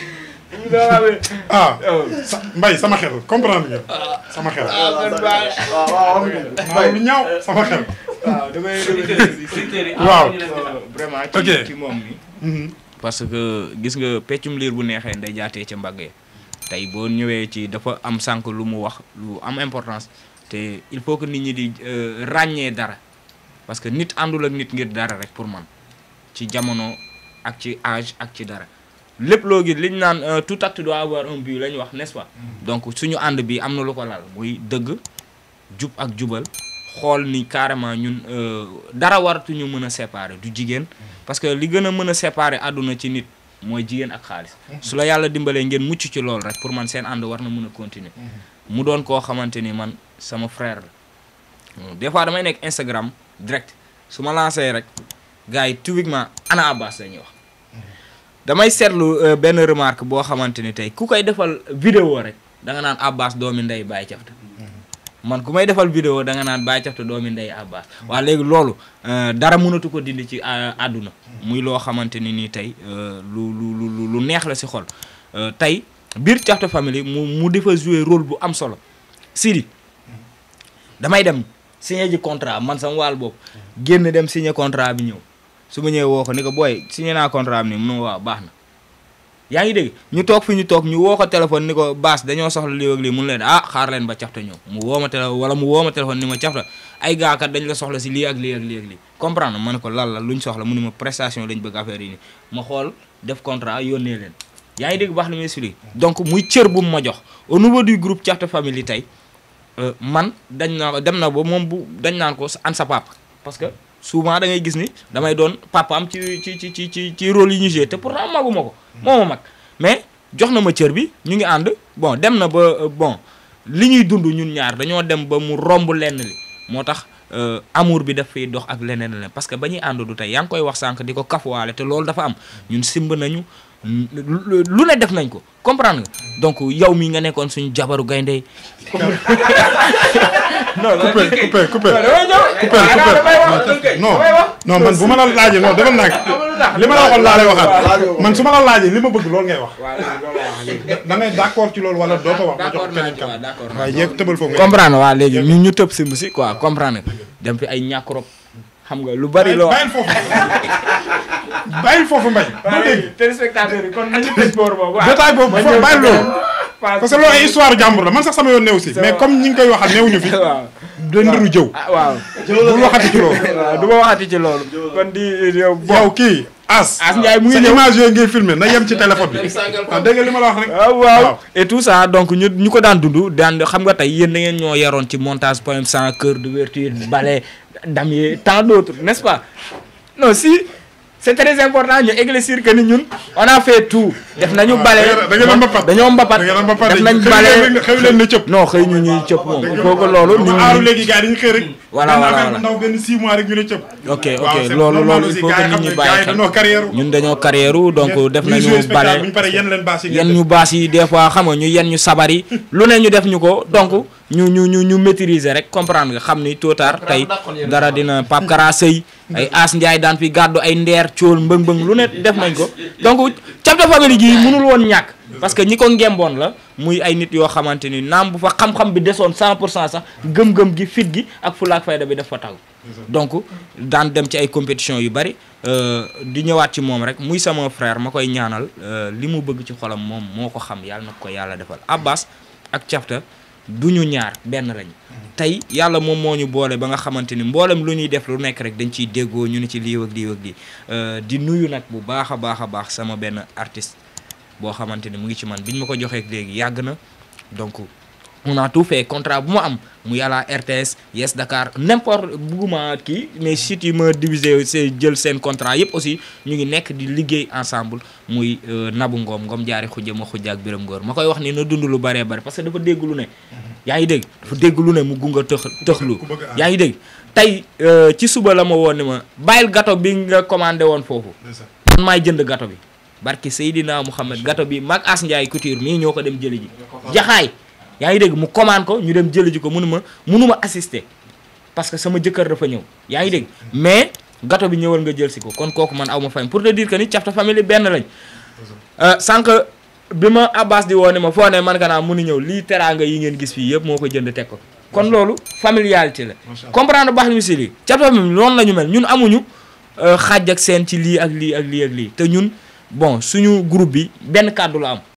de ah sa Mbaye sama xel comprendre nga sama xel waaw waaw maa lu ñaaw sama xel waaw damay secteur yi Waaw. vraiment Ok. ci ci moom mi Mhm. parce que gis nga peccum liir bu neexee nday jaatee ca mbagg ya tey boo ñëwee ci dafa am sànq lu mu wax lu am importance te il faut que nit ñi di euh, ràññee dara parce que nit àndul ak nit ngir dara rek pour man ci jamono ak ci âge ak ci dara lépp loo gis liñ naan euh, tout acte doit avoir un but la ñu wax n'est-ce pas donc suñu ànd bi am na lu ko lal muy dëgg jub ak jubal xool ni carrément ñun euh, dara waratuñu mën a séparer du jigéen parce que li gën a mën a séparer àdduna ci nit mooy jigéen ak xaalis su la yàlla dimbalee ngeen mucc ci loolu rek pour man seen ànd war na mën a continuer mu doon koo xamante ni man sama frère la des fois damay nekk Instagram direct su ma lancé rek gars yi typiquement ana Abbas la ñuy wax damay seetlu euh, benn remarque boo xamante ni tey ku koy defal vidéo rek da nga naan Abbas doomi ndey Baye Thiatou man ku may defal vidéo da nga naan Baye Thiatou doomi ndey Abbas waa léegi loolu euh, dara mënatu ko dindi ci euh, àdduna muy loo xamante ni nii tey euh, lu lu lu lu- lu neex la si xol Euh, tey biir Thiatou Family mu mu defa jouer rôle bu am solo Sidi damay dem signé ji contrat man sama wàll boobu génn dem signé contrat bi ñëw su ma ñëwee woo ko ni ko booy signé naa contrat bi nii mun waaw baax na yaa ngi dégg ñu toog fi ñu toog ñu woo ko téléphone ni ko baas dañoo soxla lii ak lii mun leen ah xaar leen ba cafta ñëw mu woo ma téléphone wala mu woo ma téléphone ni ma cafta ay gaa kat dañ la soxla si lii ak lii ak lii ak lii comprendre ma ne ko lan la luñ soxla mu ni ma prestation lañ bëgg affaire yi nii ma xool def contrat yónnee leen yaa ngi dégg baax li muy expliqué donc muy cër bu mu ma jox au niveau du groupe Thiatou Family tey euh, man dañ na dem na ba moom bu dañ naan ko an sa papa parce que souvent da ngay gis ni damay doon papaam ci ci ci ci ci ci rôle yi ñu joué te pourtant maguma ko moo ma mag mais jox na ma cër bi ñu ngi ànd bon dem na ba euh, bon li ñuy dund ñun ñaar dañoo dem ba mu romb lenn li moo tax euh, amour bi daf fiy dox ak leneen leneen parce que ba ñuy ànd du tey yaa ngi koy wax sànq di ko kafuwaale te loolu dafa am ñun simb nañu lu lu ne def nañ ko comprendre nga donc yow mi nga nekkoon suñu jabaru gaynde non coupé coupé coupé damay ñëw coupé coupé non non man bu ma la laajee non defal naa li ma la waxoon laa lay waxaat man su ma la laajee li ma bëgg loolu ngay wax da ngay d'accord ci loolu wala doo ko wax ma jox ko keneen kan waaye jéeg tëbal foofu nga comprendre waa léegi ñu ñu tëb simb si quoi comprendre nga dem fi ay ñàkk rob xam nga lu bari loo bàyyil foofu bàyyil foofu mbay doo dégg téléspectateur yi kon nañu tëj boor boobu détail boobu foofu bàyyil loolu parce que loolu ay histoire jàmbur la man sax sama yoon néew si mais comme ñi ngi koy waxal néewuñu fi waaw da ndiru jëw ah waaw bul waxati ci loolu waaw du ma waxati ci loolu kon di yow bon yow kii as As Ndiaye mu ngi sa ñëw. image yooyu ngay filmer na yem ci téléphone bi waaw dégg nga li ma la wax rek waaw waaw et tout ça donc ñu ñu ko daan dund daan xam nga tey yéen da ngeen ñoo yaroon ci montage poème sans cœur d'ouverture ballet damier tant d'autres n'est-ce pas non si c'est très important ñu éclaircir que ni ñun on a fait tout def nañu ballet da ngeen a mbapat dañoo mbapat da ngeen a mbapat def de nañ xëy ballet leen xëy leen ne cëpp non xëy ñu ñuy cëpp moom il faut que loolu nit ñu aaru ñi léegi gars yi dañu xëy rek Voilà, benn voilà, affaire bu voilà. ndaw benn 6 mois rek ñu ne cëpp ok waaw, ok c'est loolu normal loolu il aussi, faut gars que yi nit xam ñi ne bàyyi gars yi xel dañoo carrière ñun dañoo carrière donc def ñuy nañu jouer spectacle ballet bu ñu paree yenn leen baas yi yenn ñu baas yi des fois xam nga ñu yenn ñu sabar yi lu ne ñu def ñu ko donc ñu ñu ñu ñu maîtriser rek comprendre nga xam ni tôt tard tey dara dina Pape Kara Sëy ay As Ndiaye daan fi gàddu ay ndeer cool mbëng-mbëng lu ne def nañ ko donc Thiatou Family gi mënul woon ñàkk parce que ñi ko ngemboon la muy ay nit yoo xamante ni naam bu fa xam-xam bi desoon 100 pour cent sax gëm-gëm gi fit gi ak fulaak fayda bi daf fa taw donc daan dem ci ay compétition yu bari euh, di ñëwaat ci moom rek muy sama frère ma koy ñaanal euh, li mu bëgg ci xolam moom moo ko xam yàlla na ko yàlla defal Abbas ak Thiatou du ñu ñaar benn lañ tey yàlla moom moo ñu boole ba nga xamante ni mboolem lu ñuy def lu nekk rek dañ ciy déggoo ñu ne ci lii ak lii ak lii Euh, di nuyu nag bu baax a baax a baax sama benn artiste boo xamante ni mu ngi ci man biñ ma ko joxee léegi yàgg na donc on a tout fait contrat bu ma am muy à la RTS Yes Dakar n'importe bugguma kii mais sites yi ma divisé see jël seen contrat yëpp aussi ñu ngi nekk di liggéey ensemble muy euh, Nabu Ngom Ngom jaari xujja ma xujja ak Biram Ngor ma koy wax ni na dund lu bëree bëri parce que dafa dégg lu ne yaa ngi dégg dafa dégg lu ne mu gunga tëx tëxlu ku bëgg a yaa ngi dégg tey euh, ci suba la ma woon ni ma bàyyil gâteau bi nga commandé woon foofu man maay jënd gâteau bi barki Seydina Mouhamed gâteau bi mag As Ndiaye couture mii ñoo ko dem jëli ji jaxaay yaa ngi dégg mu commande ko ñu dem jëli ji ko mënu ma mënu ma assister parce que sama jëkkër dafa ñëw yaa ngi dégg mais gâteau bi ñëwal nga jël si ko kon kooku man aw ma fayam pour te dire que ni Thiatou Family benn lañ Euh, sànq bi ma Abbas di woo ne ma foo ne man ka naa mënu ñëw lii teraanga yi ngeen gis fii yëpp moo ko jënd teg ko kon loolu familialité la comprendre baax ni si lii Thiatou Family noonu la ñu mel ñun amuñu euh, xaaj ak seen ci lii ak lii ak lii ak lii te ñun bon suñu groupe bi benn kàddu la am